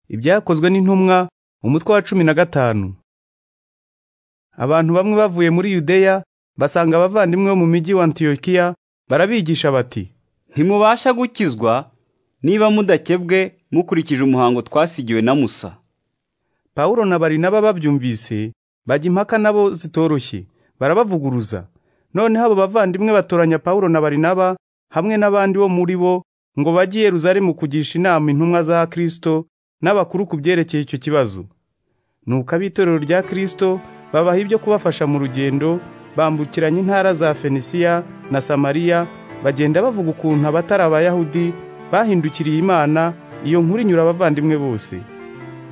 Ibyakozwe n'intumwa umutwe wa cumi na gatanu abantu bamwe bavuye muri yudeya basanga abavandimwe bo mu mujyi wa antiyokiya barabigisha bati ntimubasha gukizwa niba mudakebwe mukurikije umuhango twasigiwe na musa pawulo na barinaba babyumvise bajya impaka nabo zitoroshye barabavuguruza noneho abo bavandimwe batoranya pawulo na barinaba hamwe n'abandi bo muri bo ngo bajye i yeruzalemu kugisha inama intumwa za kristo n'abakuru ku byerekeye icyo kibazo nuko ab'itorero rya kristo babaha ibyo kubafasha mu rugendo bambukiranya intara za fenisiya na samariya bagenda bavuga ukuntu abatari abayahudi bahindukiriye imana iyo nkuru inyura abavandimwe bose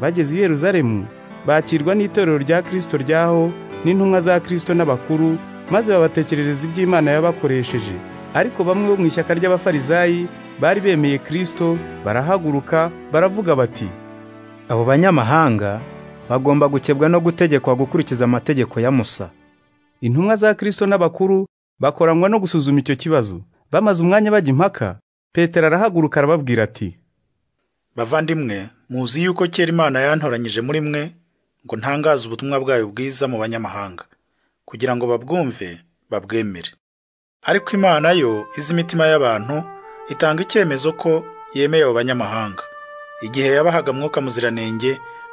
bageze i yeruzalemu bakirwa n'itorero rya kristo ryaho n'intumwa za kristo n'abakuru maze babatekerereza iby'imana yabakoresheje ariko bamwe bo mu ishyaka ry'abafarizayi bari bemeye kristo barahaguruka baravuga bati Abo banyamahanga bagomba gukebwa no gutegekwa gukurikiza amategeko ya Musa. Intumwa za Kristo n'abakuru bakoranywa no gusuzuma icyo kibazo. Bamaze umwanya bajya impaka, Petero arahaguruka arababwira ati: bavandimwe muzi yuko kera imana yantoranyije muri mwe ngo ntangaze ubutumwa bwayo bwiza mu banyamahanga kugira ngo babwumve babwemere ariko imana yo izi imitima y'abantu itanga icyemezo ko yemeye abo banyamahanga igihe yabahaga mwuka muziranenge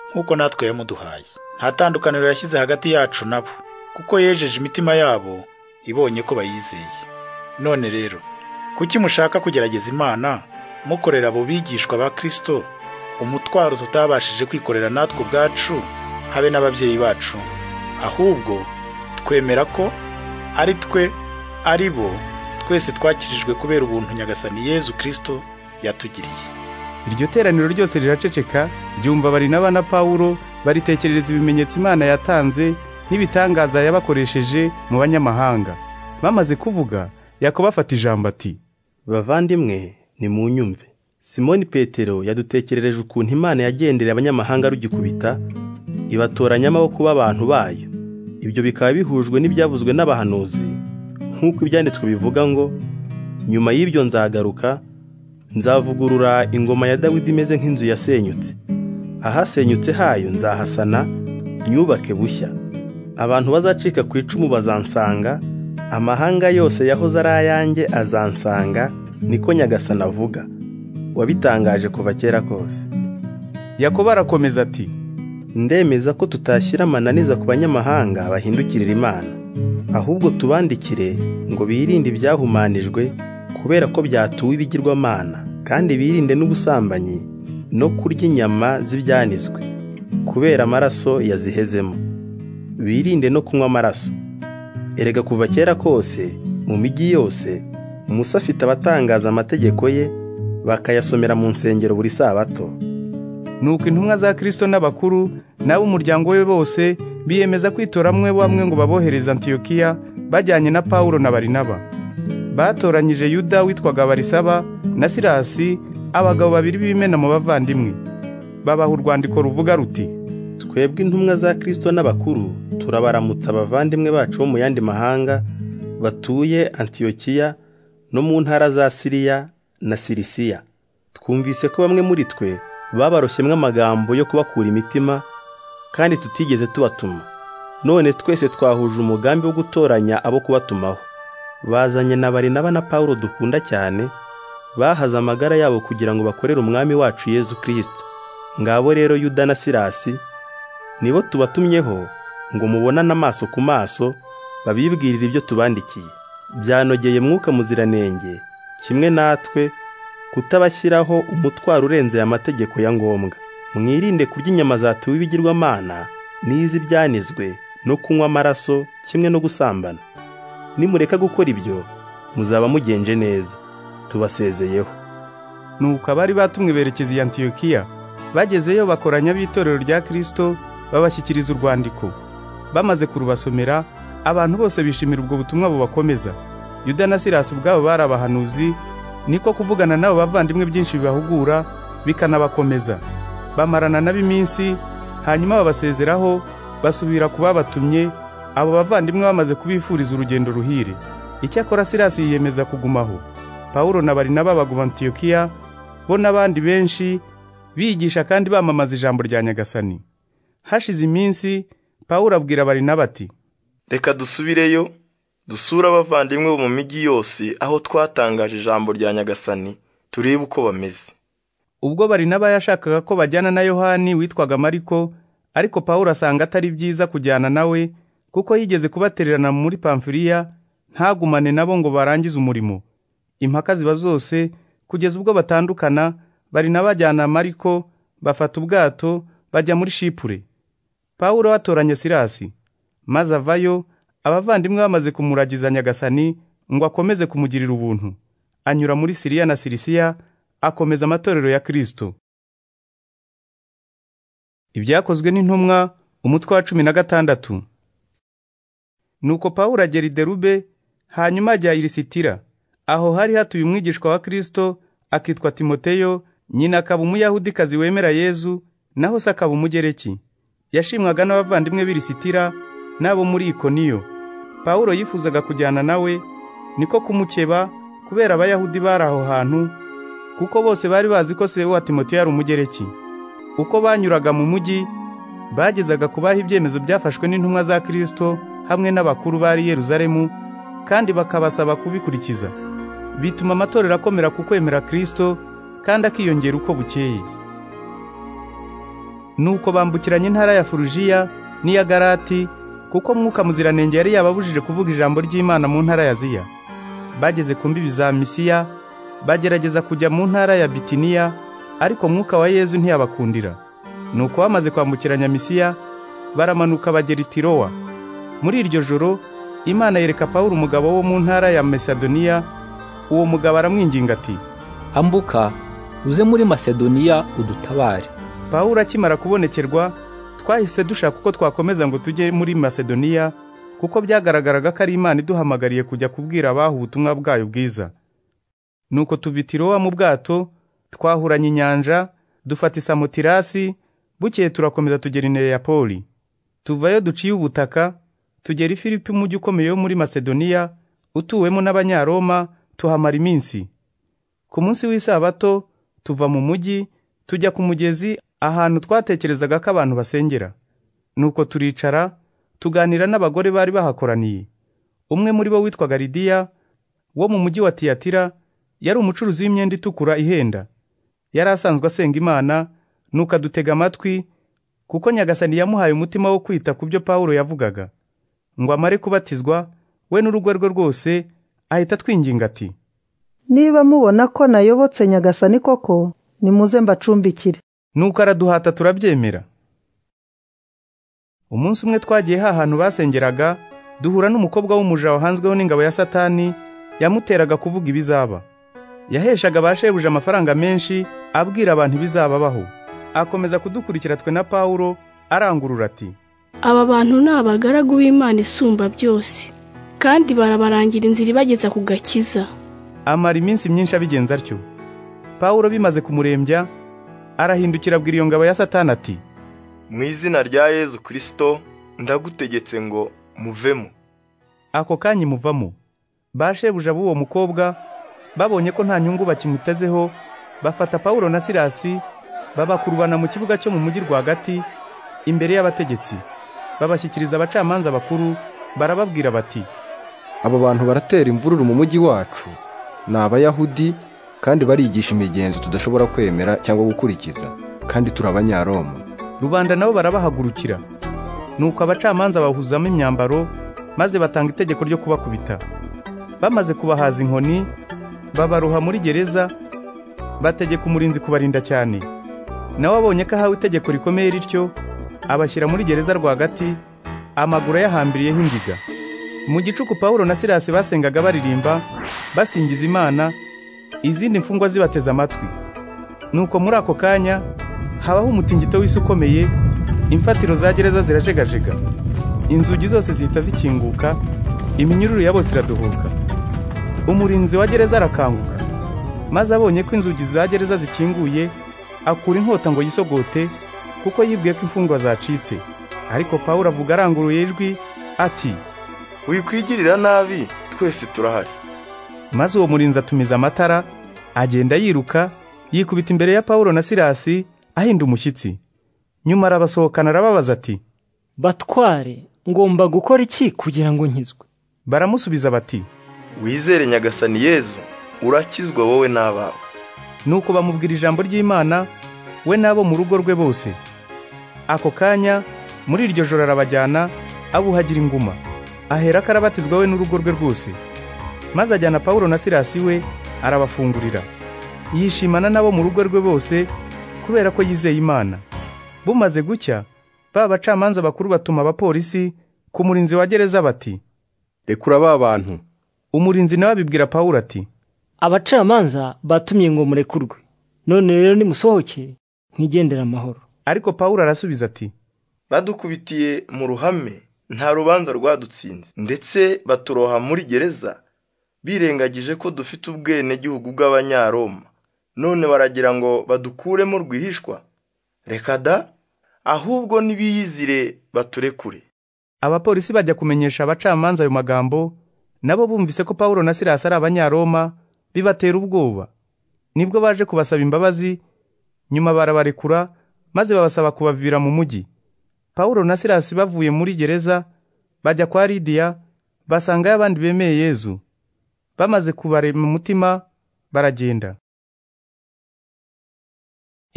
nk'uko natwe yamuduhaye nta tandukaniro yashyize hagati yacu nabo kuko yejeje imitima yabo ibonye ko bayizeye none rero kuki mushaka kugerageza imana mukorera abo bigishwa ba kristo umutwaro tutabashije kwikorera natwe ubwacu habe n'ababyeyi bacu ahubwo twemera ko ari twe ari bo twese twakirijwe kubera ubuntu nyagasani yezu kristo yatugiriye Iryo teraniro ryose riraceceka ryumva Barinaba na Pawulo baritekerereza ibimenyetso Imana yatanze n'ibitangaza yabakoresheje mu banyamahanga. Bamaze kuvuga Yakobo afata ijambo ati bavandimwe nimunyumve simoni petero yadutekerereje ukuntu imana yagendereye abanyamahanga rugikubita ibatoranya amaboko b'abantu bayo ibyo bikaba bihujwe n'ibyavuzwe n'abahanuzi nk'uko ibyanditswe bivuga ngo nyuma y'ibyo nzagaruka nzavugurura ingoma ya dawidi imeze nk'inzu yasenyutse ahasenyutse hayo nzahasana nyubake bushya abantu bazacika ku icumu bazansanga amahanga yose yahoze ari ayanjye azansanga niko nyagasana avuga wabitangaje kuva kera kose Yakobo arakomeza ati ndemeza ko tutashyira amananiza ku banyamahanga bahindukirira imana ahubwo tubandikire ngo birinde ibyahumanijwe kubera ko byatuwe ibigirwamana kandi birinde n'ubusambanyi no kurya inyama z'ibyanizwe kubera amaraso yazihezemo birinde no kunywa amaraso erega kuva kera kose mu mijyi yose musa afite abatangaza amategeko ye bakayasomera mu nsengero buri sabato Nuko intumwa za Kristo n'abakuru n'ab'umuryango we bose biyemeza kwitoramo bamwe ngo babohereze Antiyokiya bajyanye na Pawulo na Barinaba. Batoranyije Yuda witwaga Barisaba na Silasi abagabo babiri b'imena mu bavandimwe. Babaha urwandiko ruvuga ruti twebwe intumwa za Kristo n'abakuru turabaramutsa abavandimwe bacu bo mu yandi mahanga batuye Antiyokiya no mu ntara za Siriya na Sirisiya twumvise ko bamwe muri twe babaroshyemwo amagambo yo kubakura imitima kandi tutigeze tubatuma none twese twahuje umugambi wo gutoranya abo kubatumaho bazanye na Barinaba na Pawulo dukunda cyane bahaze amagara yabo kugira ngo bakorere umwami wacu Yezu Kristo ngabo rero Yuda na Silasi nibo tubatumyeho ngo mubonane amaso ku maso babibwirire ibyo tubandikiye byanogeye mwuka muziranenge kimwe natwe kutabashyiraho umutwaro urenze aya mategeko ya ngombwa mwirinde kurya inyama zatuwe ibigirwamana n'iz'ibyanizwe no kunywa amaraso kimwe no gusambana nimureka gukora ibyo muzaba mugenje neza tubasezeyeho nuko abari batumwe berekeza i Antiyokiya bagezeyo bakoranya b'itorero rya Kristo babashyikiriza urwandiko bamaze kurubasomera abantu bose bishimira ubwo butumwa bubakomeza Yuda na Silasi ubwabo bari abahanuzi niko kuvugana n'abo bavandimwe byinshi bibahugura bikanabakomeza bamarana nabo iminsi hanyuma babasezeraho basubira ku babatumye abo bavandimwe bamaze kubifuriza urugendo ruhire icyakora Silasi yiyemeza kugumaho Pawulo na Barinaba baguma Antiyokiya bo n'abandi benshi bigisha kandi bamamaza ijambo rya nyagasani hashize iminsi pawulo abwira barinaba ati reka dusubireyo dusure abavandimwe bo mu mijyi yose aho twatangaje ijambo rya nyagasani turebe uko bameze ubwo barinaba yashakaga ko bajyana na yohani witwaga mariko ariko pawulo asanga atari byiza kujyana nawe kuko yigeze kubatererana muri pamfiriya ntagumane nabo ngo barangize umurimo impaka ziba zose kugeza ubwo batandukana barinaba ajyana mariko bafata ubwato bajya muri shipure pawulo atoranya silasi maze avayo abavandimwe bamaze kumuragiza nyagasani ngo akomeze kumugirira ubuntu anyura muri siriya na sirisiya akomeza amatorero ya kristo ibyakozwe n'intumwa umutwe wa cumi na gatandatu nuko pawulo agera i derube hanyuma ajya i lisitira aho hari hatuye umwigishwa wa kristo akitwa timoteyo nyina akaba umuyahudikazi wemera yezu naho se akaba umugereki yashimwaga n'abavandimwe b'i lisitira n'abo muri ikoniyo pawulo yifuzaga kujyana nawe niko kumukeba kubera abayahudi bari aho hantu kuko bose bari bazi ko se wa timoteyo yari umugereki uko banyuraga mu mujyi bagezaga kubaha ibyemezo byafashwe n'intumwa za kristo hamwe n'abakuru bari i yeruzalemu kandi bakabasaba kubikurikiza bituma amatorero akomera ku kwemera kristo kandi akiyongera uko bukeye nuko bambukiranya intara ya furujiya n'iya garati kuko mwuka muziranenge yari yababujije kuvuga ijambo ry'imana mu ntara ya ziya bageze ku mbibi za misiya bagerageza kujya mu ntara ya bitiniya ariko mwuka wa yezu ntiyabakundira nuko bamaze kwambukiranya misiya baramanuka bagera i tirowa muri iryo joro imana yereka pawulo umugabo wo mu ntara ya mesadoniya uwo mugabo aramwinginga ati ambuka uze muri masedoniya udutabare pawulo akimara kubonekerwa twahise dushaka uko twakomeza ngo tujye muri masedoniya kuko byagaragaraga ko ari imana iduhamagariye kujya kubwira abaha ubutumwa bwayo bwiza nuko tuva i tirowa mu bwato twahuranye inyanja dufata isamutirasi bukeye turakomeza tugera ineyapoli tuvayo duciye ubutaka tugera i filipi umujyi ukomeye wo muri masedoniya utuwemo n'abanyaroma tuhamara iminsi ku munsi w'isabato tuva mu mujyi tujya ku mugezi ahantu twatekerezaga ko abantu basengera nuko turicara tuganira n'abagore bari bahakoraniye umwe muri bo witwaga lidiya wo mu mujyi wa tiyatira yari umucuruzi w'imyenda itukura ihenda yari asanzwe asenga imana nuko adutega amatwi kuko nyagasani yamuhaye umutima wo kwita ku byo pawulo yavugaga ngo amare kubatizwa we n'urugo rwe rwose ahita atwinginga ati niba mubona ko nayobotse nyagasani koko nimuze mbacumbikire nuko araduhata turabyemera umunsi umwe twagiye hahantu basengeraga duhura n'umukobwa w'umuja wahanzweho n'ingabo ya satani yamuteraga kuvuga ibizaba yaheshaga ba shebuja amafaranga menshi abwira abantu ibizababaho akomeza kudukurikira twe na pawulo arangurura ati aba bantu ni abagaragu b'imana isumba byose kandi barabarangira inzira ibageza ku gakiza amara iminsi myinshi abigenza atyo pawulo bimaze kumurembya arahindukira abwira iyo ngabo ya satani ati mu izina rya yezu kirisito ndagutegetse ngo muvemo ako kanya imuvamo ba shebuja b'uwo mukobwa babonye ko nta nyungu bakimutezeho bafata pawulo na silasi babakurubana mu kibuga cyo mu mujyi rwagati imbere y'abategetsi babashyikiriza abacamanza bakuru barababwira bati aba bantu baratera imvururu mu mujyi wacu ni abayahudi kandi barigisha imigenzo tudashobora kwemera cyangwa gukurikiza kandi turi abanyaroma rubanda nabo barabahagurukira nuko abacamanza bahuzamo imyambaro maze batanga itegeko ryo kubakubita bamaze kubahaza inkoni babaruha muri gereza bategeka umurinzi kubarinda cyane nawe abonye ko ahawe itegeko rikomeye rityo abashyira muri gereza rwagati amaguru ayahambiriyeho ingiga mu gicuku pawulo na silasi basengaga baririmba basingiza imana izindi mfungwa zibateze amatwi nuko muri ako kanya habaho umutingito w'isi ukomeye imfatiro za gereza zirajegajega inzugi zose zihita zikinguka iminyururu ya bose iraduhuka umurinzi wa gereza arakanguka maze abonye ko inzugi za gereza zikinguye akura inkota ngo yisogote kuko yibwiye ko imfungwa zacitse ariko pawulo avuga aranguruye ijwi ati wikwigirira nabi twese turahari maze uwo murinzi atumiza amatara agenda yiruka yikubita imbere ya pawulo na silasi ahinda umushyitsi nyuma arabasohokana arababaza ati batware ngomba gukora iki kugira ngo nkizwe baramusubiza bati wizere nyagasani yezu urakizwa wowe n'abawe nuko bamubwira ijambo ry'imana we n'abo mu rugo rwe bose ako kanya muri iryo joro arabajyana abuhagira inguma ahera ko arabatizwa we n'urugo rwe rwose maze ajyana pawulo na silasi we arabafungurira yishimana n'abo mu rugo rwe bose kubera ko yizeye imana bumaze gucya ba bacamanza bakuru batuma abapolisi ku murinzi wa gereza bati rekura ba bantu umurinzi nawe abibwira pawulo ati abacamanza batumye ngo murekurwe none rero nimusohoke mwigendere amahoro ariko pawulo arasubiza ati badukubitiye mu ruhame nta rubanza rwadutsinze ndetse baturoha muri gereza birengagije ko dufite ubwenegihugu bw'abanyaroma none baragira ngo badukuremo rwihishwa reka da ahubwo nibiyizire baturekure abapolisi bajya kumenyesha abacamanza ayo magambo nabo bumvise ko pawulo na silasi ari abanyaroma bibatera ubwoba nibwo baje kubasaba imbabazi nyuma barabarekura maze babasaba kubavira mu mujyi pawulo na silasi bavuye muri gereza bajya kwa lidiya basangayo abandi bemeye yezu bamaze kubarema umutima baragenda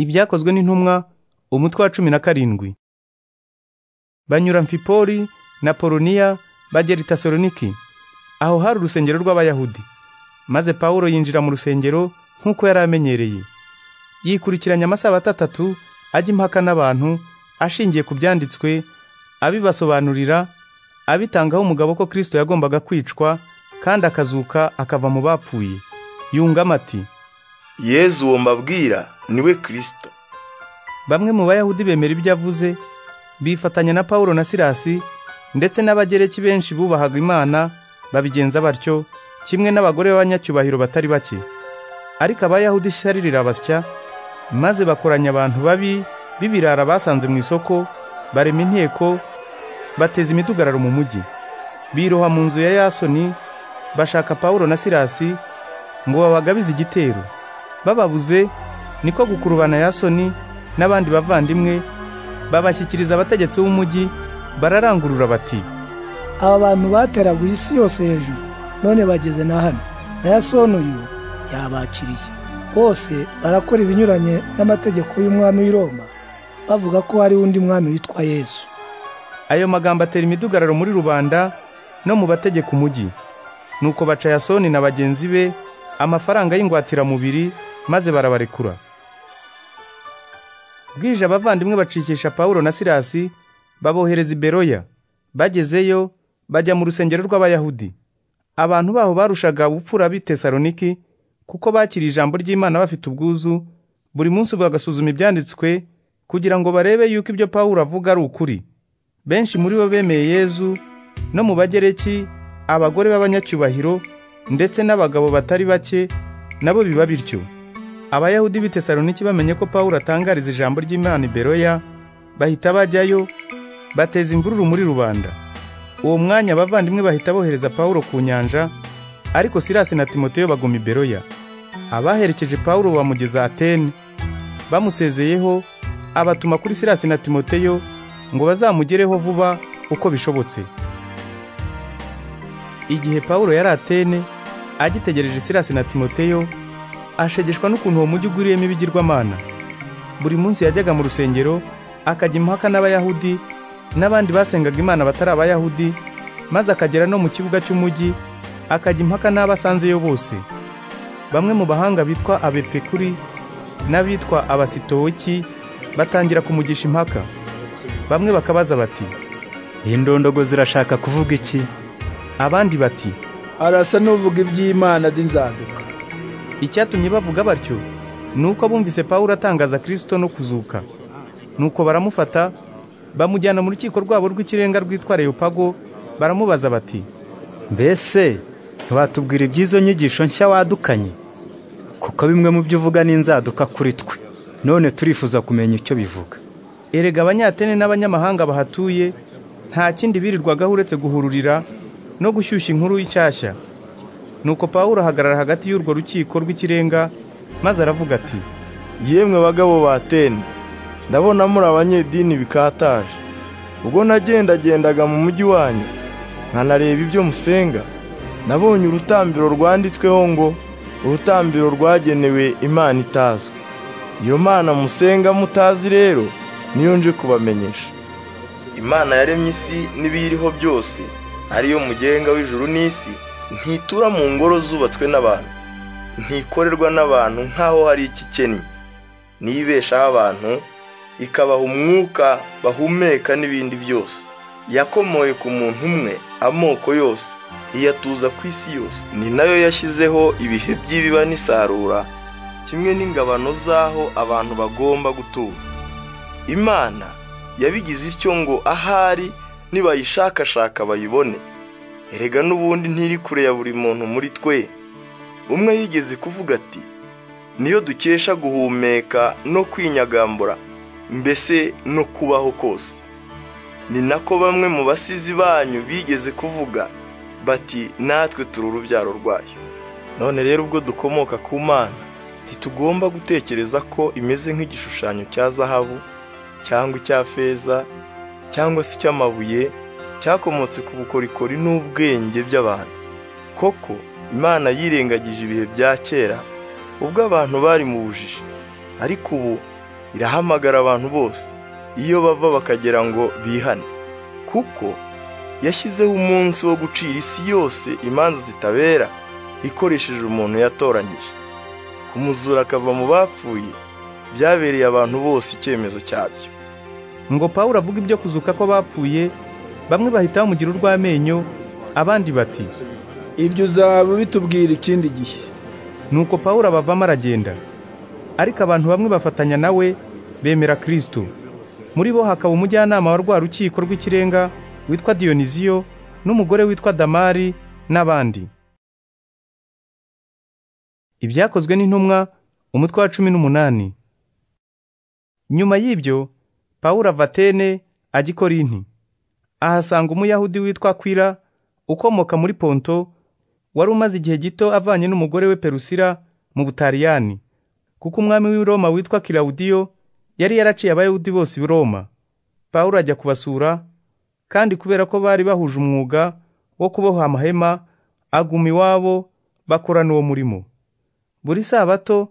ibyakozwe n'intumwa umutwe wa cumi na karindwi banyura mfipori na poloniya bagera i tasoloniki aho hari urusengero rw'abayahudi maze pawulo yinjira mu rusengero nk'uko yari amenyereye yikurikiranya amasabato atatu ajya impaka n'abantu ashingiye ku byanditswe abibasobanurira abitangaho umugabo ko kirisito yagombaga kwicwa kandi akazuka akava mu bapfuye yungamo ati yezu uwo mbabwira niwe kirisito bamwe mu bayahudi bemera ibyo avuze bifatanya na pawulo na silasi ndetse n'abagereki benshi bubahaga imana babigenza batyo kimwe n'abagore b'abanyacyubahiro batari bake ariko abayahudi ishyari rirabasya maze bakoranya abantu babi b'ibirara basanze mu isoko barema inteko bateza imidugararo mu mujyi biroha mu nzu ya yasoni bashaka pawulo na silasi ngo babagabize igitero bababuze niko gukurubana yasoni n'abandi bavandimwe babashyikiriza abategetsi b'umujyi bararangurura bati aba bantu bateraguye isi yose hejuru none bageze na hano na yasoni uyu yabakiriye bose barakora ibinyuranye n'amategeko y'umwami w'i Roma bavuga ko hari undi mwami witwa yesu ayo magambo atera imidugararo muri rubanda no mu bategeka umujyi nuko baca yasoni na bagenzi be amafaranga y'ingwatiramubiri maze barabarekura bwije abavandimwe bacikisha pawulo na silasi babohereza i beroya bagezeyo bajya mu rusengero rw'abayahudi abantu baho barushaga gupfura b'i tesaloniki kuko bakiriye ijambo ry'imana bafite ubwuzu buri munsi bagasuzuma ibyanditswe kugira ngo barebe yuko ibyo pawulo avuga ari ukuri benshi muri bo bemeye yezu no mu bagereki abagore b'abanyacyubahiro ndetse n'abagabo batari bake nabo biba bityo abayahudi b'i tesaloniki bamenye ko pawulo atangariza ijambo ry'imana i beroya bahita bajyayo bateza imvururu muri rubanda uwo mwanya abavandimwe bahita bohereza pawulo ku nyanja ariko silasi na timoteyo baguma i beroya abaherekeje pawulo bamugeza atene bamusezeyeho abatuma kuri silasi na timoteyo ngo bazamugereho vuba uko bishobotse igihe pawulo yari atene agitegereje silasi na timoteyo ashegeshwa n'ukuntu uwo mujyi ugwiriyemo ibigirwamana buri munsi yajyaga mu rusengero akajya impaka n'abayahudi n'abandi basengaga imana batari abayahudi maze akagera no mu kibuga cy'umujyi akajya impaka n'abasanzeyo bose bamwe mu bahanga bitwa abepekuri n'abitwa abasitowoki batangira kumugisha impaka bamwe bakabaza bati iyi ndondogo zirashaka kuvuga iki abandi bati arasa n'uvuga iby'imana z'inzaduka icyatumye bavuga batyo ni uko bumvise pawulo atangaza kirisito no kuzuka nuko baramufata bamujyana mu rukiko rwabo rw'ikirenga rwitwa leopago baramubaza bati mbese ntibatubwira iby'izo nyigisho nshya wadukanye kuko bimwe mu byo uvuga n'inzaduka kuri twe none turifuza kumenya icyo bivuga erega abanyatene n'abanyamahanga bahatuye nta kindi birirwagaho uretse guhururira no gushyushya inkuru y'ishyashya nuko pawulo ahagarara hagati y'urwo rukiko rw'ikirenga maze aravuga ati yemwe bagabo ba teni ndabona muri abanyedini bikataje ubwo nagendagendaga mu mujyi wanyu nkanareba ibyo musenga nabonye urutambiro rwanditsweho ngo urutambiro rwagenewe imana itazwi iyo mana musenga mutazi rero niyo nje kubamenyesha imana yaremye isi n'ibiyiriho byose ariyo mugenga w'ijuru n'isi ntitura mu ngoro zubatswe n'abantu ntikorerwa n'abantu nk'aho hari ikikennye niyibeshaho abantu ikabaha umwuka bahumeka n'ibindi byose yakomoye ku muntu umwe amoko yose iyatuza ku isi yose ni nayo yashyizeho ibihe by'ibiba n'isarura kimwe n'ingabano z'aho abantu bagomba gutura imana yabigize ityo ngo ahari nibayishakashaka bayibone erega n'ubundi ntiri kure ya buri muntu muri twe umwe yigeze kuvuga ati niyo dukesha guhumeka no kwinyagambura mbese no kubaho kose ni nako bamwe mu basizi banyu bigeze kuvuga bati natwe turi urubyaro rwayo none rero ubwo dukomoka ku mana ntitugomba gutekereza ko imeze nk'igishushanyo cya zahabu cyangwa icya feza cyangwa se icy'amabuye cyakomotse ku bukorikori n'ubwenge by'abantu koko imana yirengagije ibihe bya kera ubwo abantu bari mu bujiji ariko ubu irahamagara abantu bose iyo bava bakagira ngo bihane kuko yashyizeho umunsi wo gucira isi yose imanza zitabera ikoresheje umuntu yatoranyije kumuzura akava mu bapfuye byabereye abantu bose icyemezo cyabyo ngo pawulo avuga ibyo kuzuka ko bapfuye bamwe bahita bamugira urw'amenyo abandi bati ibyo uzaba bitubwira ikindi gihe nuko pawulo abavamo aragenda ariko abantu bamwe bafatanya nawe bemera kirisito muri bo hakaba umujyanama wa rwa rukiko rw'ikirenga witwa diyoniziyo n'umugore witwa damari n'abandi ibyakozwe n'intumwa umutwe wa cumi n'umunani nyuma y'ibyo pawulo avatene ajya i korinti ahasanga umuyahudi witwa kwira ukomoka muri ponto wari umaze igihe gito avanye n'umugore we perusira mu butaliyani kuko umwami w'i roma witwa kirawudiyo yari yaraciye abayahudi bose i roma pawulo ajya kubasura kandi kubera ko bari bahuje umwuga wo kuboha amahema aguma iwabo bakorana uwo murimo buri sabato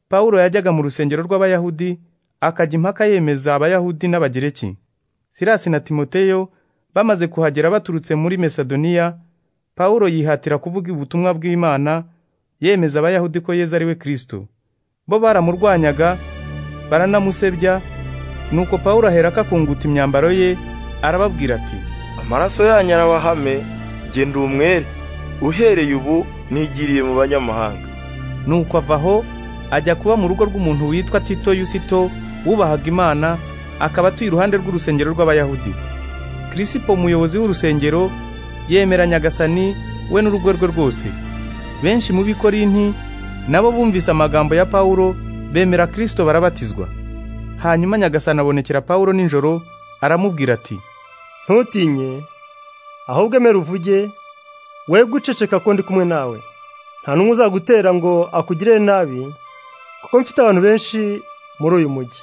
pawulo yajyaga mu rusengero rw'abayahudi akajya impaka yemeza abayahudi n'abagereki sirasi na timoteyo bamaze kuhagera baturutse muri mesadoniya pawulo yihatira kuvuga ubutumwa bw'imana yemeza abayahudi ko yezu ari we kirisito bo baramurwanyaga baranamusebya nuko pawulo aherako akunguta imyambaro ye arababwira ati amaraso yanyu arabahame genda umwere uhereye ubu nigiriye mu banyamahanga nuko ava aho ajya kuba mu rugo rw'umuntu witwa tito yusito wubahaga imana akaba atuye iruhande rw'urusengero rw'abayahudi kirisipo umuyobozi w'urusengero yemera nyagasani we n'urugo rwe rwose benshi mu b'ikorinti nabo bumvise amagambo ya pawulo bemera kirisito barabatizwa hanyuma nyagasani abonekera pawulo nijoro aramubwira ati ntutinye ahubwo emera uvuge we guceceka ko ndi kumwe nawe nta n'umwe uzagutera ngo akugirire nabi kuko mfite abantu benshi muri uyu mujyi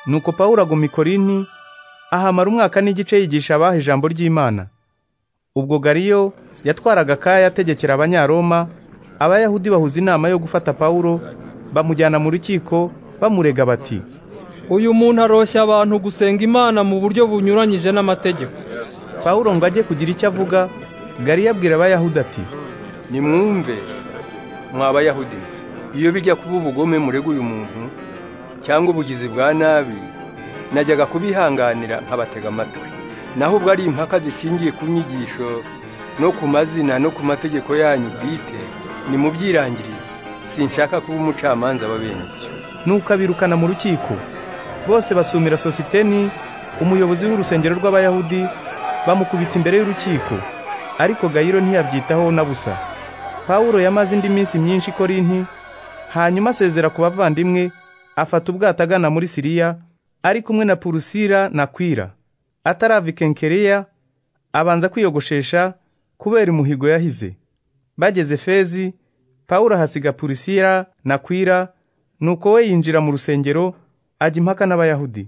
nuko pawulo aguma ikorinti ahamara umwaka n'igice yigisha abaha ijambo ry'imana ubwo gariyo yatwaraga akaya ategekera abanyaroma abayahudi bahuza inama yo gufata pawulo bamujyana mu rukiko bamurega bati uyu muntu aroshya abantu gusenga imana mu buryo bunyuranyije n'amategeko pawulo ngo ajye kugira icyo avuga gariyo abwira abayahudi ati nimwumve mwa bayahudi iyo bijya kuba ubugome murega uyu muntu cyangwa ubugizi bwa nabi najyaga kubihanganira nkabatega amatwi naho ubwo ari impaka zishingiye ku nyigisho no ku mazina no ku mategeko yanyu bwite ni mu byirangirize sinshaka kuba umucamanza w'abenshi nuko abirukana mu rukiko bose basumira sositeni umuyobozi w'urusengero rw'abayahudi bamukubita imbere y'urukiko ariko gayiro ntiyabyitaho na busa pawulo yamaze indi minsi myinshi i korinti hanyuma asezera ku bavandimwe afata ubwato agana muri siriya ari kumwe na purusira na kwira atarava ikenkeriya abanza kwiyogoshesha kubera umuhigo yahize bageze fezi pawulo ahasiga purusira na kwira nuko we yinjira mu rusengero ajya impaka n'abayahudi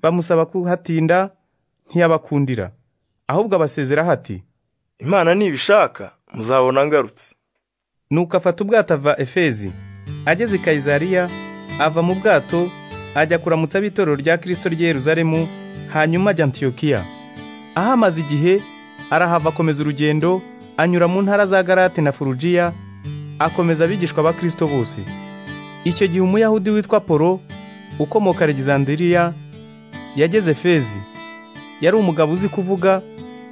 bamusaba kuhatinda ntiyabakundira ahubwo abasezeraho ati imana nibishaka muzabona ngarutse nuko afata ubwato ava efezi ageze i kayizariya ava mu bwato ajya kuramutsa ab'itorero rya kirisito ry'i yeruzalemu hanyuma ajya antiyokiya aho amaze igihe arahava akomeza urugendo anyura mu ntara za garate na furugiya akomeza abigishwa ba kirisito bose icyo gihe umuyahudi witwa polo ukomoka alexandiriya yageze fezi yari umugabo uzi kuvuga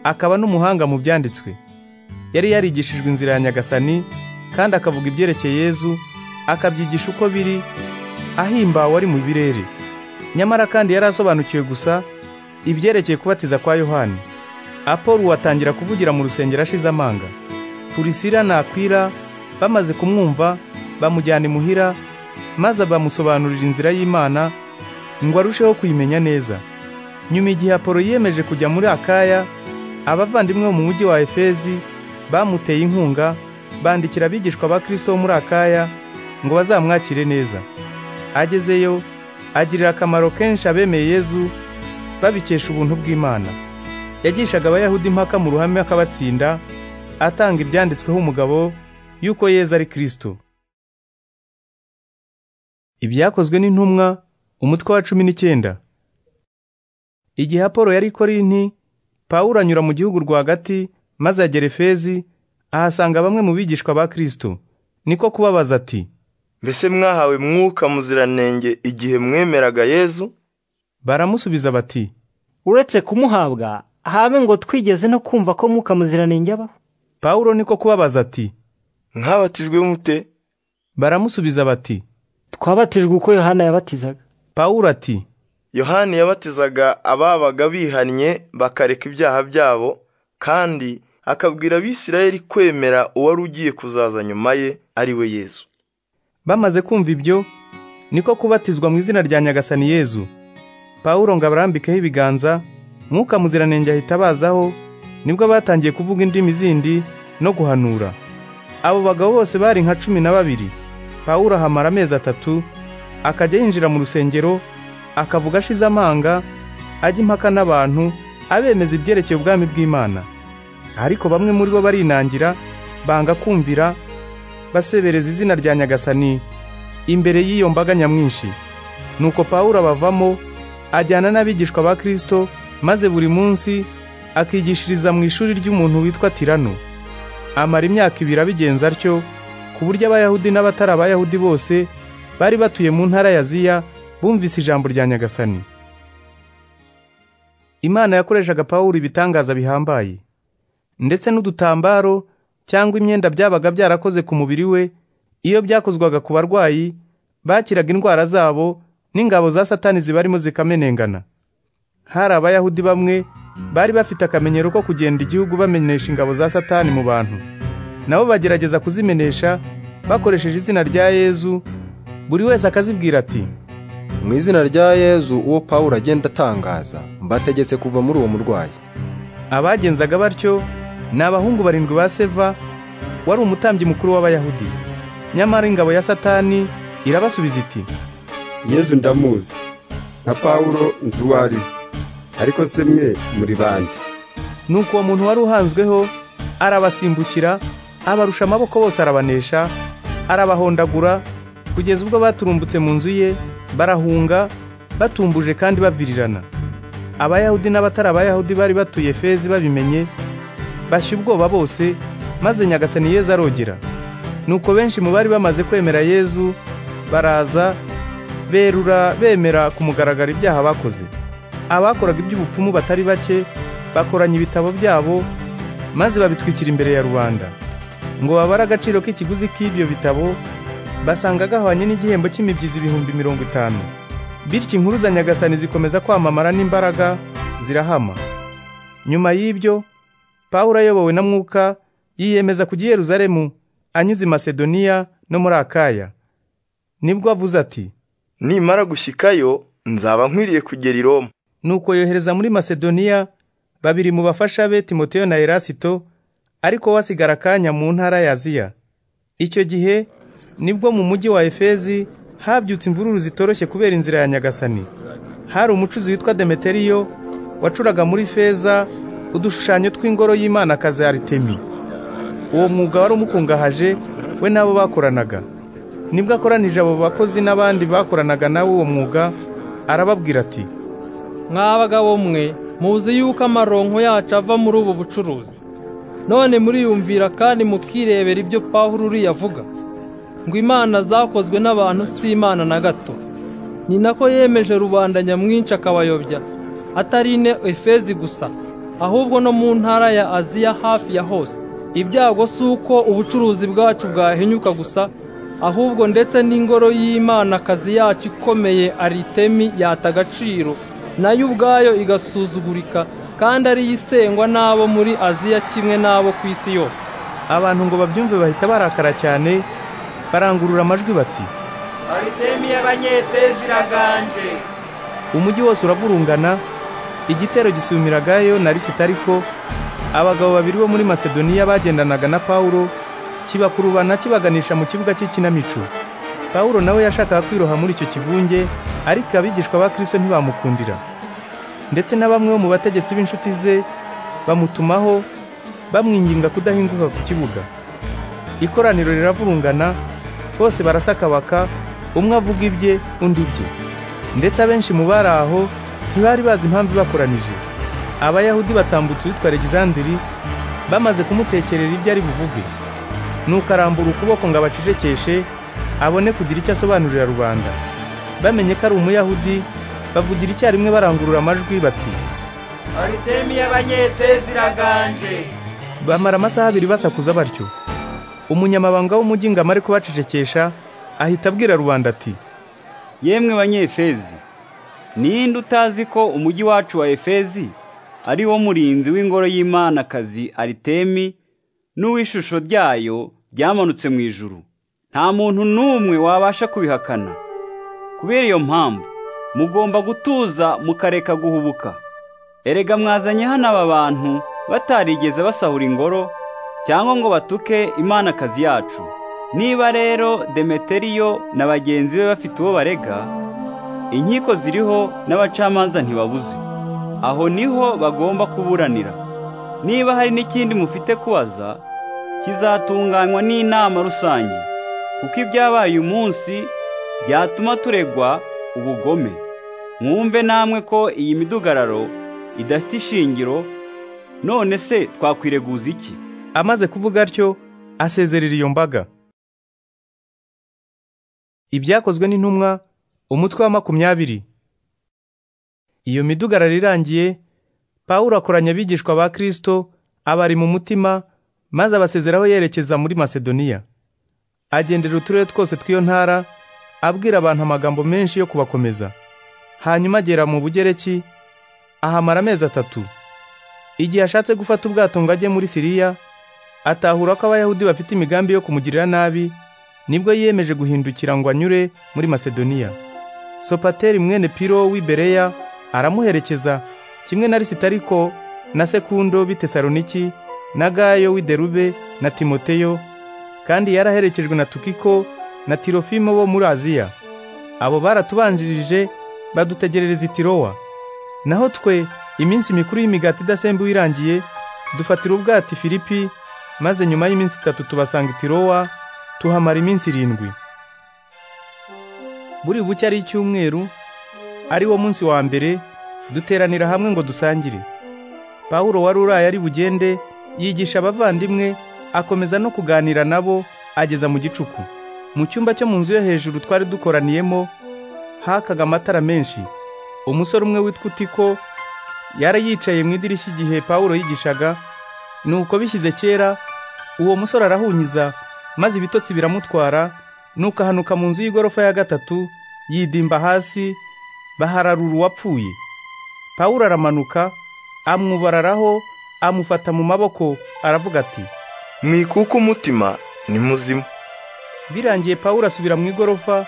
akaba n'umuhanga mu byanditswe yari yarigishijwe inzira ya nyagasani kandi akavuga ibyerekeye yezu akabyigisha uko biri ahimbawe ari mu birere nyamara kandi yari asobanukiwe gusa ibyerekeye kubatiza kwa yohani apolo atangira kuvugira mu rusengero ashize amanga purisira na akwira bamaze kumwumva bamujyana imuhira maze bamusobanurira inzira y'imana ngo arusheho kuyimenya neza nyuma igihe apolo yiyemeje kujya muri akaya abavandimwe bo mu mujyi wa efezi bamuteye inkunga bandikira abigishwa ba kirisito bo muri akaya ngo bazamwakire neza agezeyo agirira akamaro kenshi abemeye yezu babikesha ubuntu bw'imana yagishaga abayahudi impaka mu ruhame akabatsinda atanga ibyanditsweho umugabo yuko yezu ari kirisito ibyakozwe n'intumwa umutwe wa cumi n'icyenda igihe apolo yari korinti pawulo anyura mu gihugu rwagati maze agera efezi ahasanga bamwe mu bigishwa ba kirisito niko kubabaza ati mbese mwahawe mwuka muziranenge igihe mwemeraga yezu baramusubiza bati uretse kumuhabwa habe ngo twigeze no kumva ko mwuka muziranenge abaho pawulo niko kubabaza ati mwabatijwe mute baramusubiza bati twabatijwe uko yohana yabatizaga pawulo ati yohani yabatizaga ababaga bihannye bakareka ibyaha byabo kandi akabwira abisirayeli kwemera uwari ugiye kuzaza nyuma ye ari we yezu bamaze kumva ibyo niko kubatizwa mu izina rya nyagasani yezu pawulo ngo abarambikeho ibiganza mwuka muziranenge ahita abazaho nibwo batangiye kuvuga indimi zindi no guhanura abo bagabo bose bari nka cumi na babiri pawulo ahamara amezi atatu akajya yinjira mu rusengero akavuga ashize amanga ajya impaka n'abantu abemeza ibyerekeye ubwami bw'imana ariko bamwe muri bo barinangira banga kumvira basebereza izina rya nyagasani imbere y'iyo mbaga nyamwinshi nuko pawulo abavamo ajyana n'abigishwa ba kirisito maze buri munsi akigishiriza mu ishuri ry'umuntu witwa tirano amara imyaka ibiri abigenza atyo ku buryo abayahudi n'abatari abayahudi bose bari batuye mu ntara ya ziya bumvise ijambo rya nyagasani imana yakoreshaga pawulo ibitangaza bihambaye ndetse n'udutambaro cyangwa imyenda byabaga byarakoze ku mubiri we iyo byakozwaga ku barwayi bakiraga indwara zabo n'ingabo za satani zibarimo zikamenengana hari abayahudi bamwe bari bafite akamenyero ko kugenda igihugu bamenyesha ingabo za satani mu bantu nabo bagerageza kuzimenesha bakoresheje izina rya yezu buri wese akazibwira ati mu izina rya yezu uwo pawulo agenda atangaza mbategetse kuva muri uwo murwayi abagenzaga batyo ni abahungu barindwi ba seva wari umutambyi mukuru w'abayahudi nyamara ingabo ya satani irabasubiza iti yezu ndamuzi nka pawulo nzi uwo ari we ariko se mwe muri bande nuko uwo muntu wari uhanzweho arabasimbukira abarusha amaboko bose arabanesha arabahondagura kugeza ubwo baturumbutse mu nzu ye barahunga batumbuje kandi bavirirana abayahudi n'abatari abayahudi bari batuye fezi babimenye bashya ubwoba bose maze nyagasani yezu arogera nuko benshi mu bari bamaze kwemera yezu baraza berura bemera ku mugaragaro ibyaha bakoze abakoraga iby'ubupfumu batari bake bakoranya ibitabo byabo maze babitwikira imbere ya rubanda ngo babare agaciro k'ikiguzi k'ibyo bitabo basanga gahwanye n'igihembo cy'imibyizi ibihumbi mirongo itanu bityo inkuru za nyagasani zikomeza kwamamara n'imbaraga zirahama nyuma y'ibyo pawulo ayobowe na mwuka yiyemeza kujya i yeruzalemu anyuze i masedoniya no muri akaya nibwo avuze ati nimara gushyikayo nzaba nkwiriye kugera i roma nuko yohereza muri masedoniya babiri mu bafasha be timoteyo na erasito ariko wasigara akanya mu ntara ya aziya icyo gihe nibwo mu mujyi wa efezi habyutse imvururu zitoroshye kubera inzira ya nyagasani hari umucuzi witwa demeteriyo wacuraga muri feza udushushanyo tw'ingoro y'imana akazi aritemi uwo mwuga wari umukungahaje we n'abo bakoranaga nibwo akoranije abo bakozi n'abandi bakoranaga nawe uwo mwuga arababwira ati mwa bagabo mwe muzi yuko amaronko yacu ava muri ubu bucuruzi none muriyumvira kandi mukirebera ibyo pawulo uriya avuga ngo imana zakozwe n'abantu si imana na gato ni nako yemeje rubanda nyamwinshi akabayobya atari ine efezi gusa ahubwo no mu ntara ya aziya hafi ya hose ibyago si uko ubucuruzi bwacu bwahinyuka gusa ahubwo ndetse n'ingoro y'imana akazi yacu ikomeye aritemi yata agaciro nayo ubwayo igasuzugurika kandi ariyo isengwa n'abo muri aziya kimwe n'abo ku isi yose abantu ngo babyumve bahita barakara cyane barangurura amajwi bati aritemi y'abanyefezi iraganje umujyi wose uragurungana igitero gisumiragayo na lisitariko abagabo babiri bo muri masedoniya bagendanaga na pawulo kibakurubana kibaganisha mu kibuga cy'ikinamico pawulo nawe yashakaga kwiroha muri icyo kivunge ariko abigishwa ba kirisito ntibamukundira ndetse na bamwe bo mu bategetsi b'inshuti ze bamutumaho bamwinginga kudahinguka ku kibuga ikoraniro riravurungana bose barasakabaka umwe avuga ibye undi ibye ndetse abenshi mu bari aho ntibari bazi impamvu ibakoranije abayahudi batambutse uwitwa Alexandiri bamaze kumutekerera ibyo ari buvuge nuko arambura ukuboko ngo abacecekeshe abone kugira icyo asobanurira rubanda bamenye ko ari umuyahudi bavugira icyarimwe barangurura amajwi bati aritemi y'abanyefezi iraganje bamara amasaha abiri basakuza batyo umunyamabanga w'umujyi ngo amare kubacecekesha ahita abwira rubanda ati yemwe banyefezi ninde utazi ko umujyi wacu wa efezi ari wo murinzi w'ingoro y'Imanakazi aritemi n'uw'ishusho ryayo ryamanutse mu ijuru nta muntu n'umwe wabasha kubihakana kubera iyo mpamvu mugomba gutuza mukareka guhubuka erega mwazanye hano aba bantu batarigeze basahura ingoro cyangwa ngo batuke imanakazi yacu niba rero demeteriyo na bagenzi be bafite uwo barega inkiko ziriho n'abacamanza ntibabuze aho niho bagomba kuburanira niba hari n'ikindi mufite kubaza kizatunganywa n'inama rusange kuko ibyabaye umunsi byatuma turegwa ubugome mwumve namwe ko iyi midugararo idafite ishingiro none se twakwireguza iki amaze kuvuga atyo asezerera iyo mbaga ibyakozwe n'intumwa umutwe wa makumyabiri iyo midugararo irangiye pawulo akoranya abigishwa ba kirisito abari mu mutima maze abasezeraho yerekeza muri masedoniya agendera uturere twose tw'iyo ntara abwira abantu amagambo menshi yo kubakomeza hanyuma agera mu bugereki ahamara amezi atatu igihe ashatse gufata ubwato ngo ajye muri siriya atahura ko abayahudi bafite imigambi yo kumugirira nabi nibwo yiyemeje guhindukira ngo anyure muri masedoniya sopateri mwene piro w'ibereya aramuherekeza kimwe na lisitariko na sekundo bitesaloniki na gayo w'iderube na timoteyo kandi yaraherekejwe na tukiko na tirofimo bo muri aziya abo baratubanjirije badutegerereza itirowa naho twe iminsi mikuru y'imigati idasembuwe irangiye dufatira ubwati filipi maze nyuma y'iminsi itatu tubasanga itirowa tuhamara iminsi irindwi buri buke ari icyumweru ari wo munsi wa mbere duteranira hamwe ngo dusangire pawulo wari uraye ari bugende yigisha abavandimwe akomeza no kuganira nabo ageza mu gicuku mu cyumba cyo mu nzu yo hejuru twari dukoraniyemo hakaga amatara menshi umusore umwe witwa utiko yari yicaye mu idirishya igihe pawulo yigishaga nuko bishyize kera uwo musore arahunyiza maze ibitotsi biramutwara nuko ahanuka mu nzu y'igorofa ya gatatu yidimba hasi bahararura uwapfuye pawulo aramanuka amwubararaho amufata mu maboko aravuga ati mwikuka umutima ni muzima birangiye pawulo asubira mu igorofa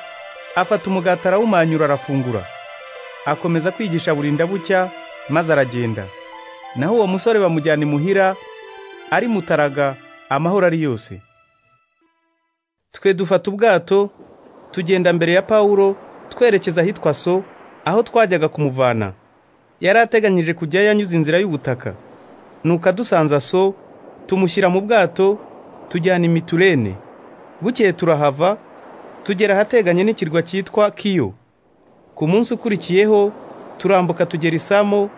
afata umugati arawumanyura arafungura akomeza kwigisha burinda bucya maze aragenda naho uwo musore bamujyana imuhira ari mutaraga amahoro ari yose twe dufata ubwato tugenda mbere ya Pawulo twerekeza ahitwa so aho twajyaga kumuvana yari ateganyije kujya yanyuze inzira y'ubutaka nuko adusanza so tumushyira mu bwato tujyana imiturene bukeye turahava tugera ahateganye n'ikirwa cyitwa kiyo ku munsi ukurikiyeho turambuka tugera isamo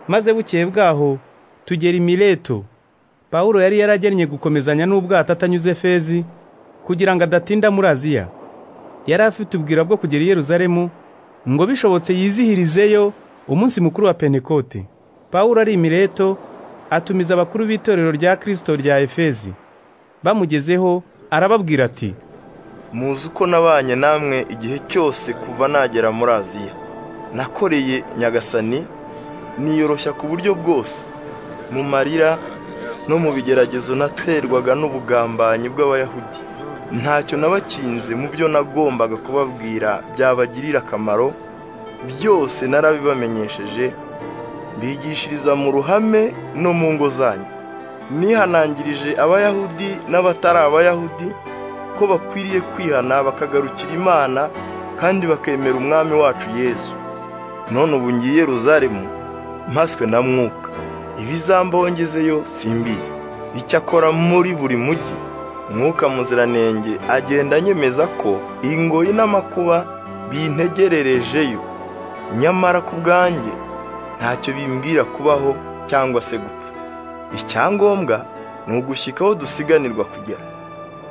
maze bukeye bwaho tugera imileto pawulo yari yaragennye gukomezanya n'ubwato atanyuze fezi kugira ngo adatinda muri aziya yari afite ubwira bwo kugera i yeruzalemu ngo bishobotse yizihirizeyo umunsi mukuru wa pentekote pawulo ari imileto atumiza abakuru b'itorero rya kirisito rya efezi bamugezeho arababwira ati muzi uko nabanye namwe igihe cyose kuva nagera muri aziya nakoreye nyagasani niyoroshya ku buryo bwose mu marira no mu bigeragezo naterwaga n'ubugambanyi bw'abayahudi ntacyo nabakinze mu byo nagombaga kubabwira byabagirira akamaro byose narabibamenyesheje bigishiriza mu ruhame no mu ngo zanyu nihanangirije abayahudi n'abatari abayahudi ko bakwiriye kwihana bakagarukira imana kandi bakemera umwami wacu yezu none ubu ngiye i Yeruzalemu mpaswe na mwuka ibizambongezeyo simbizi icyakora muri buri mujyi mwuka muziranenge agenda anyemeza ko ingoyi n'amakuba bintegererejeyo nyamara ku bwanjye ntacyo bimbwira kubaho cyangwa se gupfa icyangombwa ni ugushyika aho dusiganirwa kugera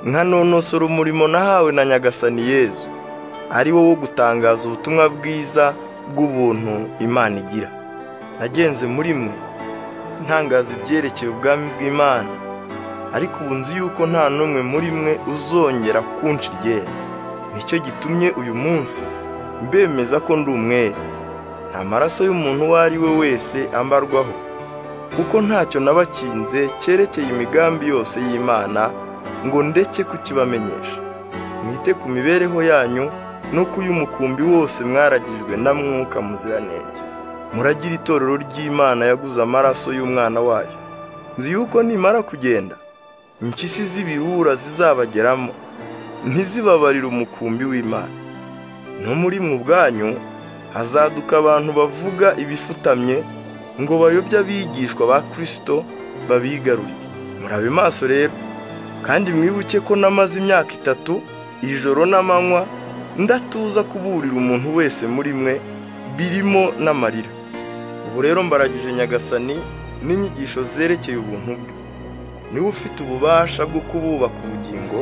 nkanonosora umurimo nahawe na nyagasani yezu ari wo wo gutangaza ubutumwa bwiza bw'ubuntu imana igira nagenze muri mwe ntangaza ibyerekeye ubwami bw'imana ariko ubu nzi yuko nta n'umwe muri mwe uzongera kunca iryera nicyo gitumye uyu munsi mbemeza ko ndi umwere nta maraso y'umuntu uwo ari we wese ambarwaho kuko ntacyo nabakinze cyerekeye imigambi yose y'imana ngo ndeke kukibamenyesha mwite ku mibereho yanyu no ku y'umukumbi wose mwaragijwe na mwuka muziranenge muragira itorero ry'imana yaguze amaraso y'umwana wayo nzi yuko nimara kugenda impyisi z'ibiwura zizabageramo ntizibabarire umukumbi w'imana no muri mu bwanyu hazaduka abantu bavuga ibifutamye ngo bayobye abigishwa ba kirisito babigaruriye murabe maso rero kandi mwibuke ko namaze imyaka itatu ijoro n'amanywa ndatuza kuburira umuntu wese muri mwe birimo n'amarira ubu rero mbaragije nyagasani n'inyigisho zerekeye ubuntu bwe niwe ufite ububasha bwo kububaka ubugingo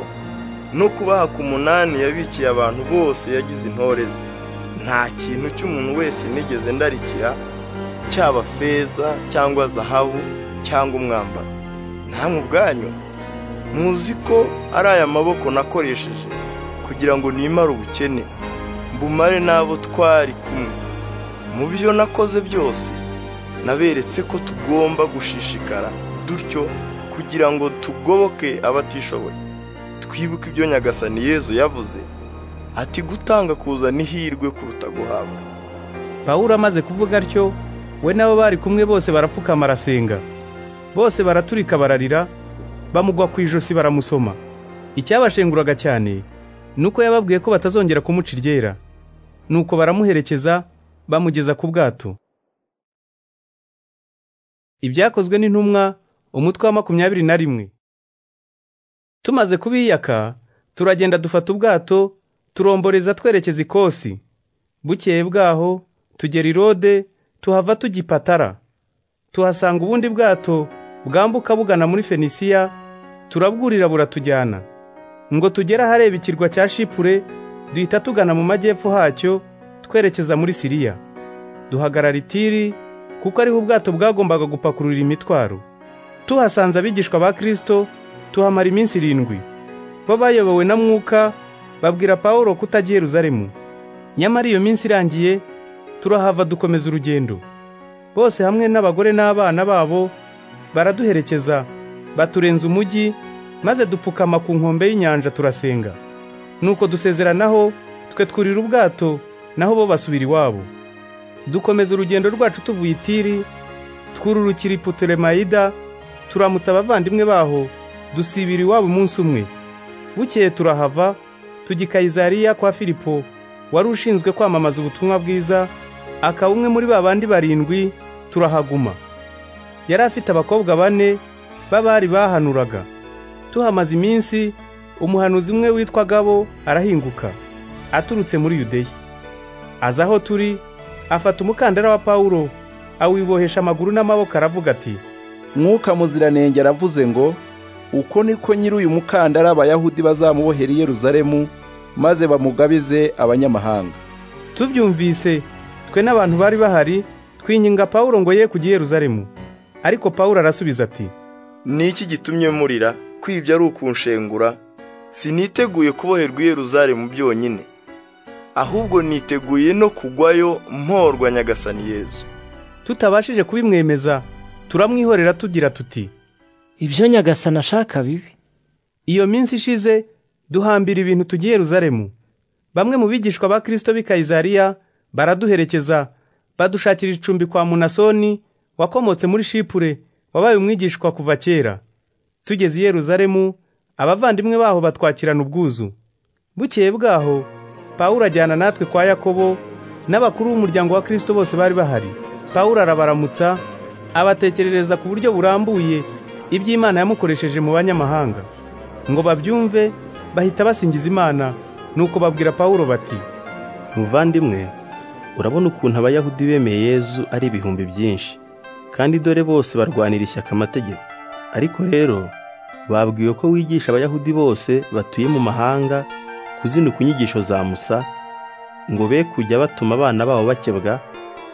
no kubahaka umunani yabikiye abantu bose yagize intore ze nta kintu cy'umuntu wese nigeze ndarikira cyaba feza cyangwa zahabu cyangwa umwambaro namwe ubwanyu muzi ko ari aya maboko nakoresheje kugira ngo nimare ubukene mbumare n'abo twari kumwe mu byo nakoze byose naberetse ko tugomba gushishikara dutyo kugira ngo tugoboke abatishoboye twibuke ibyo nyagasani yezu yavuze ati gutanga kuzana ihirwe kuruta guhabwa pawulo amaze kuvuga atyo we n'abo bari kumwe bose barapfukama arasenga bose baraturika bararira bamugwa ku ijosi baramusoma icyabashenguraga cyane nuko yababwiye ko batazongera kumuca iryera nuko baramuherekeza bamugeza ku bwato ibyakozwe n'intumwa umutwe wa makumyabiri na rimwe tumaze kubiyaka turagenda dufata ubwato turomboreza twerekeza ikosi bukeye bwaho tugera irode tuhava tugipatara tuhasanga ubundi bwato bwambuka bugana muri fenisiya turabwurira buratujyana ngo tugere ahareba ikirwa cya shipure duhita tugana mu majyepfo hacyo twerekeza muri siriya duhagarara itiri kuko ariho ubwato bwagombaga gupakurura imitwaro tuhasanze abigishwa ba kirisito tuhamara iminsi irindwi bo bayobowe na mwuka babwira Pawulo kutajya Yeruzalemu nyamara iyo minsi irangiye turahava dukomeza urugendo bose hamwe n'abagore n'abana babo baraduherekeza baturenza umujyi maze dupfukama ku nkombe y'inyanja turasenga nuko dusezeranaho twe twurira ubwato naho bo basubira iwabo dukomeza urugendo rwacu tuvuye itiri twururukira iputolemayida turamutsa abavandimwe baho dusibira iwabo umunsi umwe bukeye turahava tujya Kayizariya kwa Filipo wari ushinzwe kwamamaza ubutumwa bwiza akaba umwe muri ba bandi barindwi turahaguma yari afite abakobwa bane b'abari bahanuraga tuhamaze iminsi umuhanuzi umwe witwa Gabo arahinguka aturutse muri Yudeya aza aho turi afata umukandara wa Pawulo awibohesha amaguru n'amaboko aravuga ati mwuka muziranenge aravuze ngo uko niko nyiri uyu mukandara abayahudi bazamubohera i Yeruzalemu maze bamugabize abanyamahanga tubyumvise twe n'abantu bari bahari twinginga Pawulo ngo ye kujya i Yeruzalemu ariko Pawulo arasubiza ati Niki gitumye murira kwibya ari ukunshengura siniteguye kuboherwa i Yeruzalemu byonyine ahubwo niteguye no kugwayo mporwa nyagasani Yezu tutabashije kubimwemeza turamwihorera tugira tuti ibyo nyagasana ashaka bibi iyo minsi ishize duhambira ibintu tugiye Yeruzalemu bamwe mu bigishwa ba Kristo b'i Kayizariya baraduherekeza badushakira icumbi kwa Munasoni wakomotse muri Shipure wabaye umwigishwa kuva kera tugeze i Yeruzalemu abavandimwe baho batwakirana ubwuzu bukeye bwaho Pawulo ajyana natwe kwa Yakobo n'abakuru b'umuryango wa Kristo bose bari bahari Pawulo arabaramutsa abatekerereza ku buryo burambuye iby'Imana yamukoresheje mu banyamahanga ngo babyumve bahita basingiza Imana nuko babwira Pawulo bati muvandimwe urabona ukuntu abayahudi bemeye yezu ari ibihumbi byinshi kandi dore bose barwanira ishyaka amategeko ariko rero babwiwe ko wigisha abayahudi bose batuye mu mahanga kuzinuka inyigisho za musa ngo be kujya batuma abana babo bakebwa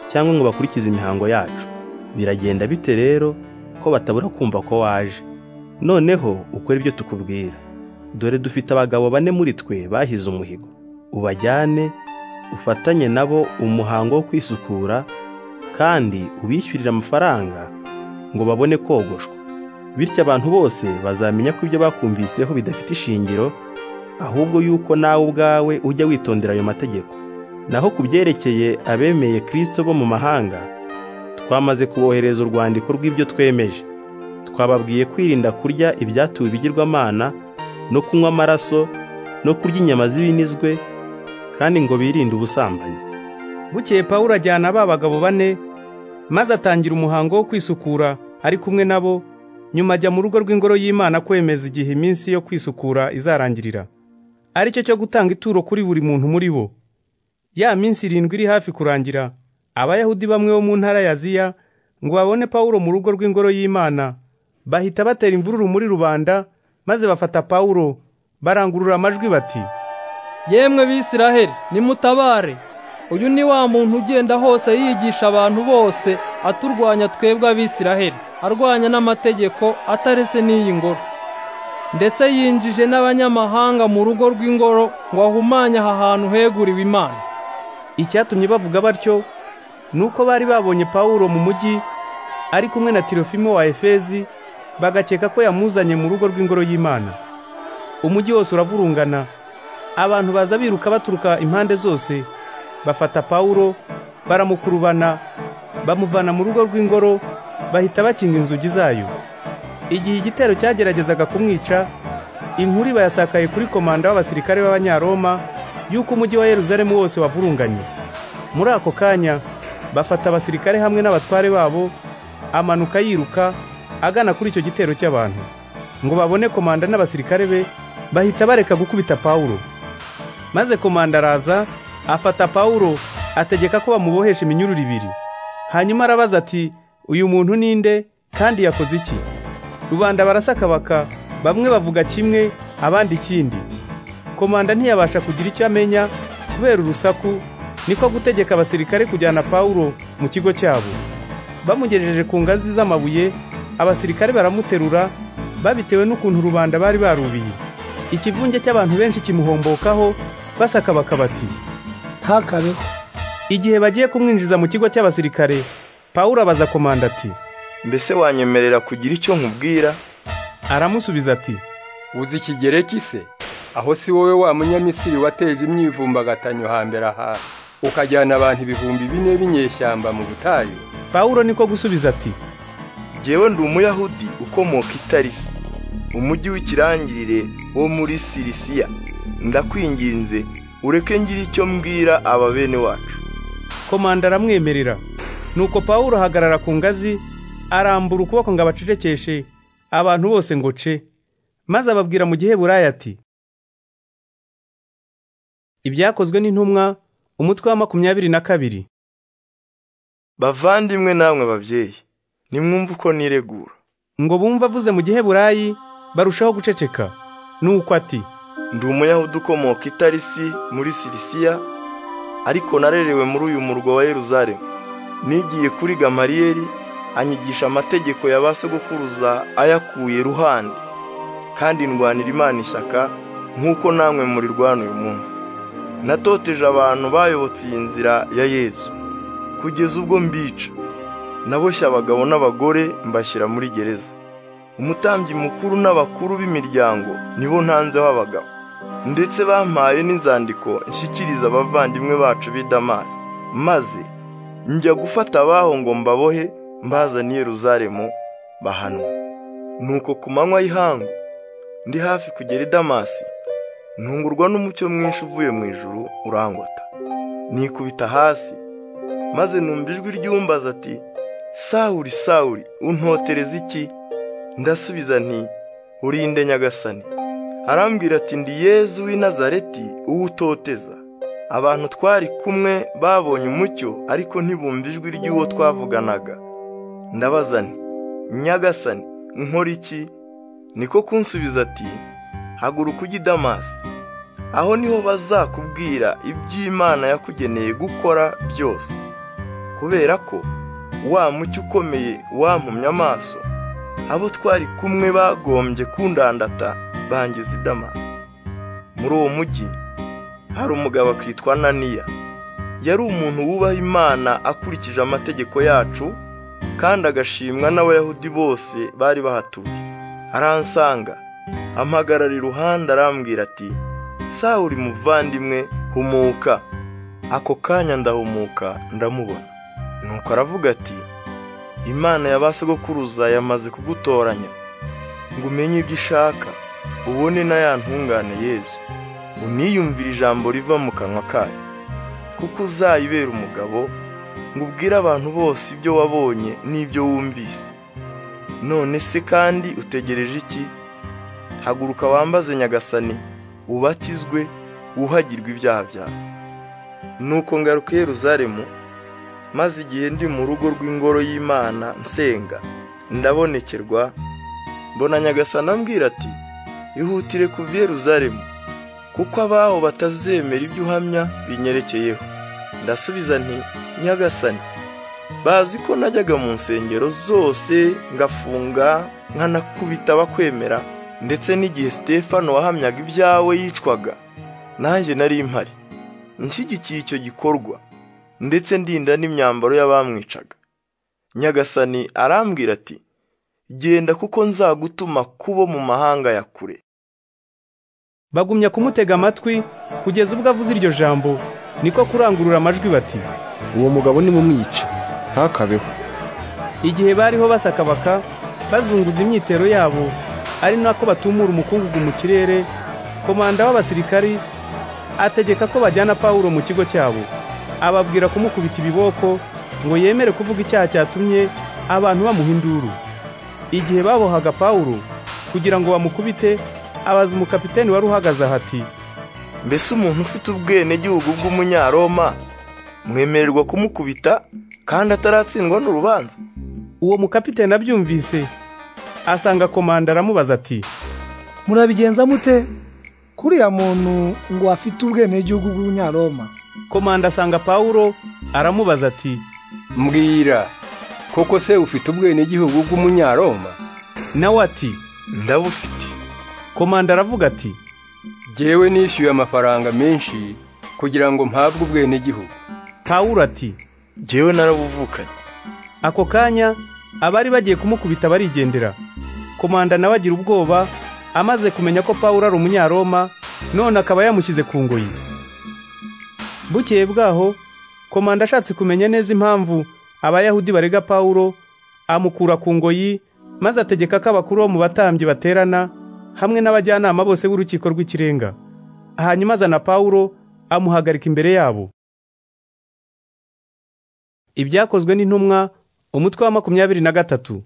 cyangwa ngo bakurikize imihango yacu biragenda bite rero ko batabura kumva ko waje noneho ukore ibyo tukubwira dore dufite abagabo bane muri twe bahize umuhigo ubajyane ufatanye nabo umuhango wo kwisukura kandi ubishyurire amafaranga ngo babone kogoshwa bityo abantu bose bazamenya ko ibyo bakumviseho bidafite ishingiro ahubwo yuko nawe ubwawe ujya witondera ayo mategeko naho ku byerekeye abemeye kirisito bo mu mahanga twamaze kubohereza urwandiko rw'ibyo twemeje twababwiye kwirinda kurya ibyatuwe ibigirwamana no kunywa amaraso no kurya inyama z'ibinizwe kandi ngo birinde ubusambanyi bukeye Pawulo ajyana ba bagabo bane maze atangira umuhango wo kwisukura ari kumwe nabo nyuma ajya mu rugo rw'ingoro y'Imana kwemeza igihe iminsi yo kwisukura izarangirira ari cyo cyo gutanga ituro kuri buri muntu muri bo ya minsi irindwi iri hafi kurangira abayahudi bamwe bo mu ntara ya Aziya ngo babone Pawulo mu rugo rw'ingoro y'Imana bahita batera imvururu muri rubanda maze bafata Pawulo barangurura amajwi bati yemwe bisiraheli nimutabare uyu ni wa muntu ugenda hose yigisha abantu bose aturwanya twebwe abisiraheli arwanya n'amategeko ataretse n'iyi ngoro ndetse yinjije n'abanyamahanga mu rugo rw'ingoro ngo ahumanye aha hantu heguriwe imana icyatumye bavuga batyo ni uko bari babonye pawulo mu mujyi ari kumwe na tirofimo wa efezi bagakeka ko yamuzanye mu rugo rw'ingoro y'imana umujyi wose uravurungana abantu baza biruka baturuka impande zose bafata Pawulo baramukurubana bamuvana mu rugo rw'ingoro bahita bakinga inzugi zayo igihe igitero cyageragezaga kumwica inkuru bayasakaye kuri komanda w'abasirikare b'abanyaroma y'uko umujyi wa Yeruzalemu wose wavurunganye muri ako kanya bafata abasirikare hamwe n'abatware babo amanuka yiruka agana kuri icyo gitero cy'abantu ngo babone komanda n'abasirikare be bahita bareka gukubita Pawulo maze komanda araza afata Pawulo ategeka ko bamubohesha iminyururu ibiri hanyuma arabaza ati uyu muntu ninde kandi yakoze iki rubanda barasakabaka bamwe bavuga kimwe abandi ikindi komanda ntiyabasha kugira icyo amenya kubera urusaku niko gutegeka abasirikare kujyana Pawulo mu kigo cyabo bamugejeje ku ngazi z'amabuye abasirikare baramuterura babitewe n'ukuntu rubanda bari barubiye ikivunge cy'abantu benshi kimuhombokaho basakabaka bati ntakabeho igihe bagiye kumwinjiza mu kigo cy'abasirikare pawulo abaza komanda ati mbese wanyemerera kugira icyo nkubwira aramusubiza ati uzi ikigereki se aho si wowe wa munyamisiri wateje imyivumbagatanyo hambere aha ukajyana abantu ibihumbi bine b'inyeshyamba mu butayu pawulo niko gusubiza ati jyewe ndi umuyahudi ukomoka itarisi umujyi w'ikirangirire wo muri sirisiya ndakwinginze ureke ngira icyo mbwira aba bene wacu komanda aramwemerera nuko pawulo ahagarara ku ngazi arambura ukuboko ngo abacecekeshe abantu bose ngo ce maze ababwira mu giheburayo ati ibyakozwe n'intumwa umutwe wa makumyabiri na kabiri bavandimwe namwe babyeyi nimwumve uko niregura ngo bumve avuze mu giheburayi barushaho guceceka nuko ati ndi umuyahudi ukomoka itarisi muri sirisiya ariko narerewe muri uyu murwa wa yeruzalemu nigiye kuri gamariyeri anyigisha amategeko ya ba sogokuruza ayakuye ruhande kandi ndwanira imana ishyaka nk'uko namwe murirwana uyu munsi natoteje abantu bayobotse iyi nzira ya yezu kugeza ubwo mbica naboshye abagabo n'abagore mbashyira muri gereza umutambyi mukuru n'abakuru b'imiryango nibo ntanzeho abagabo ndetse bampaye n'inzandiko nshyikiriza abavandimwe bacu b'i damasi maze njya gufata abaho ngo mbabohe mbazaniye Yeruzalemu bahanwa nuko ku manywa y'ihangu ndi hafi kugera i damasi ntungurwa n'umucyo mwinshi uvuye mu ijuru urangota nikubita hasi maze numva ijwi ry'umbaza ati sawuri sawuri untotereza iki ndasubiza nti urinde nyagasani arambwira ati ndi yezu w'i nazareti uwutoteza abantu twari kumwe babonye umucyo ariko ntibumva ijwi ry'uwo twavuganaga ndabaza nti nyagasani nkora iki niko kunsubiza ati haguruka ujye i damasi aho niho bazakubwira iby'imana yakugeneye gukora byose kubera ko wa mucyo ukomeye wampumye amaso abo twari kumwe bagombye kundandata bangiza idamasi muri uwo mujyi hari umugabo akitwa naniya yari umuntu wubaha imana akurikije amategeko yacu kandi agashimwa n'abayahudi bose bari bahatuye aransanga ampagarara iruhande arambwira ati sawuri muvandimwe humuka ako kanya ndahumuka ndamubona nuko aravuga ati imana ya ba sogokuruza yamaze kugutoranya ngo umenye ibyo ishaka ubone na ya ntungane yezu uniyumvire ijambo riva mu kanwa kayo kuko uzayibera umugabo ngo ubwire abantu bose ibyo wabonye n'ibyo wumvise none se kandi utegereje iki haguruka wambaze nyagasani ubatizwe wuhagirwe ibyaha byawe nuko ngaruka Yeruzalemu maze igihe ndi mu rugo rw'ingoro y'imana nsenga ndabonekerwa mbona nyagasana ambwira ati ihutire ku Yeruzalemu kuko abaho batazemera ibyo uhamya binyerekeyeho ndasubiza nti nyagasani bazi ko najyaga mu nsengero zose ngafunga nkanakubita abakwemera ndetse n'igihe Stefano wahamyaga ibyawe yicwaga nanjye nari mpari nshyigikiye icyo gikorwa ndetse ndinda n'imyambaro y'abamwicaga nyagasani arambwira ati genda kuko nzagutuma kubo mu mahanga ya kure bagumya kumutega amatwi kugeza ubwo avuze iryo jambo niko kurangurura amajwi bati uwo mugabo ni mumwica ntakabeho igihe bariho basakabaka bazunguza imyitero yabo ari nako batumura umukungugu mu kirere komanda w'abasirikari ategeka ko bajyana pawulo mu kigo cyabo ababwira kumukubita ibiboko ngo yemere kuvuga icyaha cyatumye abantu bamuha induru igihe babohaga pawulo kugira ngo bamukubite abaza umukapiteni wari uhagaze hati mbese umuntu ufite ubwenegihugu bw'umunyaroma mwemererwa kumukubita kandi ataratsindwa n'urubanza uwo mukapiteni abyumvise asanga komanda aramubaza ati murabigenza mute kuriya muntu ngo afite ubwenegihugu bw'umunyaroma komanda asanga pawulo aramubaza ati mbwira koko se ufite ubwenegihugu bw'umunyaroma nawe ati ndabufite komanda aravuga ati jyewe nishyuye amafaranga menshi kugira ngo mpabwe ubwenegihugu pawulo ati jyewe narabuvukanye ako kanya abari bagiye kumukubita barigendera komanda nawe agira ubwoba amaze kumenya ko pawulo ari umunyaroma none akaba yamushyize ku ngoyi bukeye bwaho komanda ashatse kumenya neza impamvu abayahudi barega pawulo amukura ku ngoyi maze ategeka ko abakuru bo mu batambyi baterana hamwe n'abajyanama bose b'urukiko rw'ikirenga hanyuma azana Pawulo amuhagarika imbere yabo ibyakozwe n'intumwa umutwe wa makumyabiri na gatatu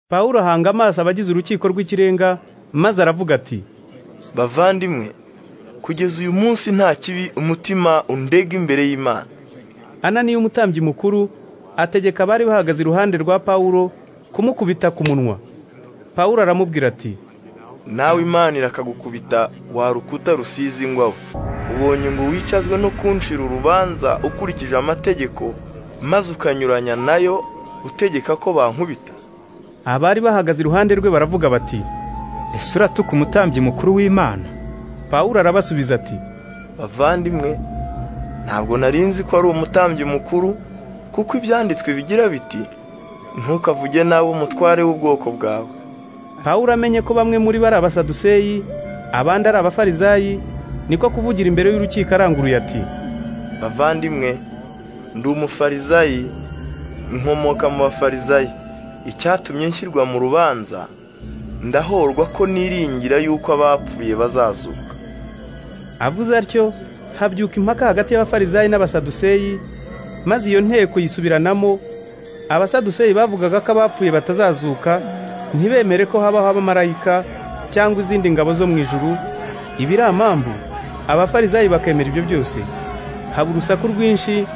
Pawulo ahanga amaso abagize urukiko rw'ikirenga maze aravuga ati bavandimwe kugeza uyu munsi nta kibi umutima undega imbere y'imana ananiya umutambyi mukuru ategeka abari bahagaze iruhande rwa pawulo kumukubita ku munwa pawulo aramubwira ati nawe imana irakagukubita wa rukuta rusize ingwawe ubonye ngo wicazwe no kunshira urubanza ukurikije amategeko maze ukanyuranya nayo utegeka ko bankubita abari bahagaze iruhande rwe baravuga bati ese uratuka umutambyi mukuru w'imana pawulo arabasubiza ati bavandimwe ntabwo narinzi ko ari umutambyi mukuru kuko ibyanditswe bigira biti ntukavuge nawe umutware w'ubwoko bwawe pawulo amenye ko bamwe muri bo ari abasaduseyi abandi ari abafarizayi niko kuvugira imbere y'urukiko aranguruye ati bavandimwe ndi umufarizayi nkomoka mu bafarizayi icyatumye nshyirwa mu rubanza ndahorwa ko niringira yuko abapfuye bazazuka avuze atyo habyuka impaka hagati y'abafarizayi n'abasaduseyi maze iyo nteko yisubiranamo abasaduseyi bavugaga ko abapfuye batazazuka ntibemere ko habaho abamarayika cyangwa izindi ngabo zo mu ijuru ibiri amambu abafarizayi bakemera ibyo byose haba urusaku rwinshi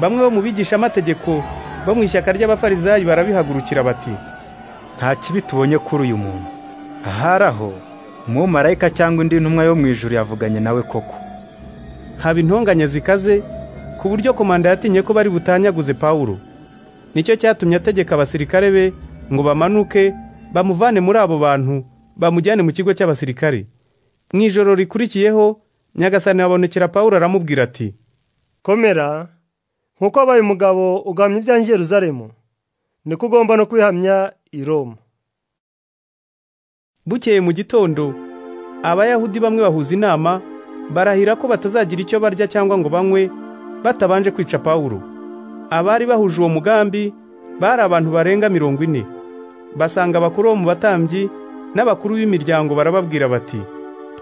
bamwe bo mu bigisha-amategeko bo mu ishyaka ry'abafarizayi barabihagurukira bati nta kibi tubonye kuri uyu muntu ahari aho umumarayika cyangwa indi ntumwa yo mu ijuru yavuganye nawe koko haba intonganya zikaze ku buryo komanda yatinye ko bari butanyaguze pawulo nicyo cyatumye ategeka abasirikare be ngo bamanuke bamuvane muri abo bantu bamujyane mu kigo cy'abasirikare mu ijoro rikurikiyeho nyagasani babonekera pawulo aramubwira ati komera nk'uko wabaye umugabo ugahamya ibyanjye i Yerusalemu niko ugomba no kwihamya i Roma bukeye mu gitondo abayahudi bamwe bahuza inama barahira ko batazagira icyo barya cyangwa ngo banywe batabanje kwica pawulo abari bahuje uwo mugambi bari abantu barenga mirongo ine basanga abakuru bo mu batambyi n'abakuru b'imiryango barababwira bati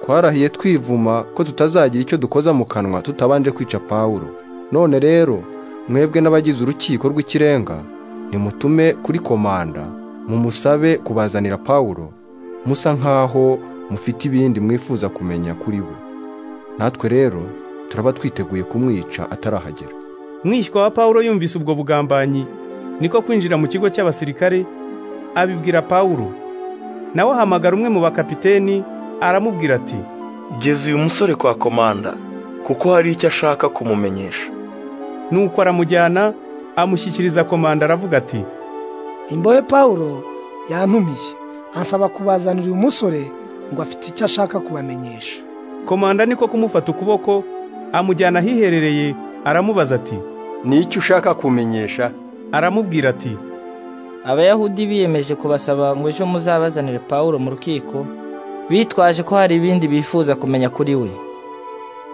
twarahiye twivuma ko tutazagira icyo dukoza mu kanwa tutabanje kwica pawulo none rero mwebwe n'abagize urukiko rw'ikirenga nimutume kuri komanda mumusabe kubazanira pawulo musa nk'aho mufite ibindi mwifuza kumenya kuri we natwe rero turaba twiteguye kumwica atarahagera mwishywa wa pawulo yumvise ubwo bugambanyi niko kwinjira mu kigo cy'abasirikare abibwira pawulo nawe ahamagara umwe mu bakapiteni aramubwira ati geza uyu musore kwa komanda kuko hari icyo ashaka kumumenyesha nuko aramujyana amushyikiriza komanda aravuga ati imbohe paul yantumiye ansaba kubazanira uyu musore ngo afite icyo ashaka kubamenyesha komanda niko kumufata ukuboko amujyana ahiherereye aramubaza ati n'icyo ushaka kumenyesha aramubwira ati abayahudi biyemeje kubasaba ngo ejo muzabazanire paul mu rukiko bitwaje ko hari ibindi bifuza kumenya kuri we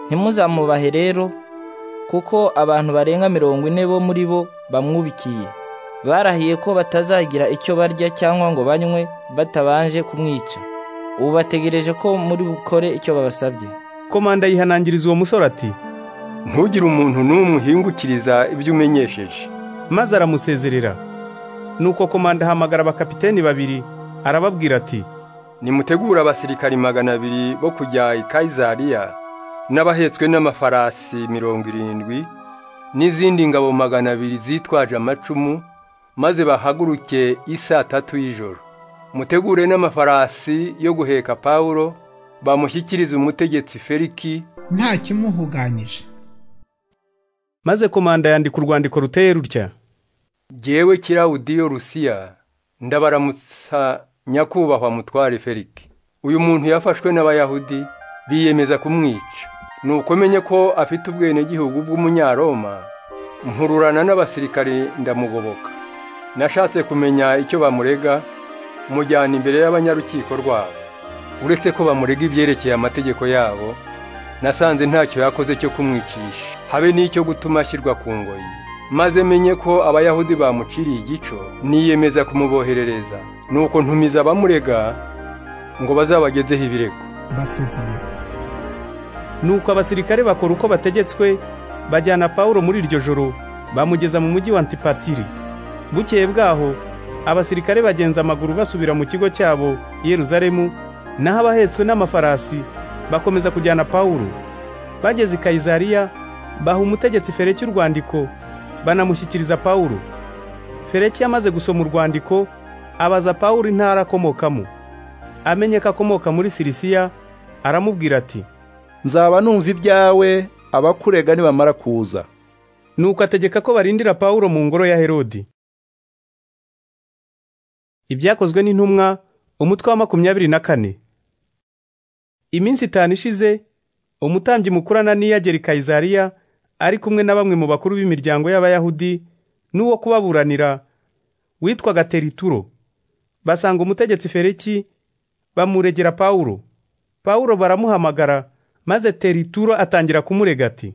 ntimuzamubahe rero kuko abantu barenga mirongo ine bo muri bo bamwubikiye barahiye ko batazagira icyo barya cyangwa ngo banywe batabanje kumwica ubu bategereje ko muri bukore icyo babasabye komanda yihanangiriza uwo musore ati ntugire umuntu n'umwe uhingukiriza ibyo umenyesheje maze aramusezerera nuko komanda ahamagara abakapiteni babiri arababwira ati nimutegure abasirikari magana abiri bo kujya i kayizariya n'abahetswe n'amafarasi mirongo irindwi n'izindi ngabo magana abiri zitwaje amacumu maze bahaguruke isaa tatu y'ijoro mutegure n'amafarasi yo guheka pawulo bamushyikirize umutegetsi feriki nta kimuhuganyije maze komanda yandika urwandiko ruteye rutya gewe kirawudiyo rusiya ndabaramutsa nyakubahwa mutware feriki uyu muntu yafashwe n'abayahudi biyemeza kumwica nuko menye ko afite ubwenegihugu bw'umunyaroma nkururana n'abasirikari ndamugoboka nashatse kumenya icyo bamurega mujyana imbere y'abanyarukiko rwabo uretse ko bamurega ibyerekeye amategeko yabo nasanze ntacyo yakoze cyo kumwicisha habe n'icyo gutuma ashyirwa ku ngoyi maze menye ko abayahudi bamuciriye igico niyemeza kumuboherereza nuko ntumiza abamurega ngo bazabagezeho ibirego basezeye nuko abasirikare bakora uko bategetswe bajyana pawulo muri iryo joro bamugeza mu mujyi wa antipatiri bukeye bwaho abasirikare bagenza amaguru basubira mu kigo cyabo i yeruzalemu naho abahetswe n'amafarasi bakomeza kujyana pawulo bageze i kayizariya baha umutegetsi fereki urwandiko banamushyikiriza pawulo fereki yamaze gusoma urwandiko abaza pawulo intara akomokamo amenye ko akomoka muri sirisiya aramubwira ati nzaba numva ibyawe abakurega nibamara kuza nuko ategeka ko barindira pawulo mu ngoro ya herodi ibyakozwe n'intumwa umutwe wa makumyabiri na kane iminsi itanu ishize umutambyi mukuru ananiya agera i kayizariya ari kumwe na bamwe mu bakuru b'imiryango y'abayahudi n'uwo kubaburanira witwaga terituro basanga umutegetsi fereki bamuregera pawulo pawulo baramuhamagara maze terituro atangira kumurega ati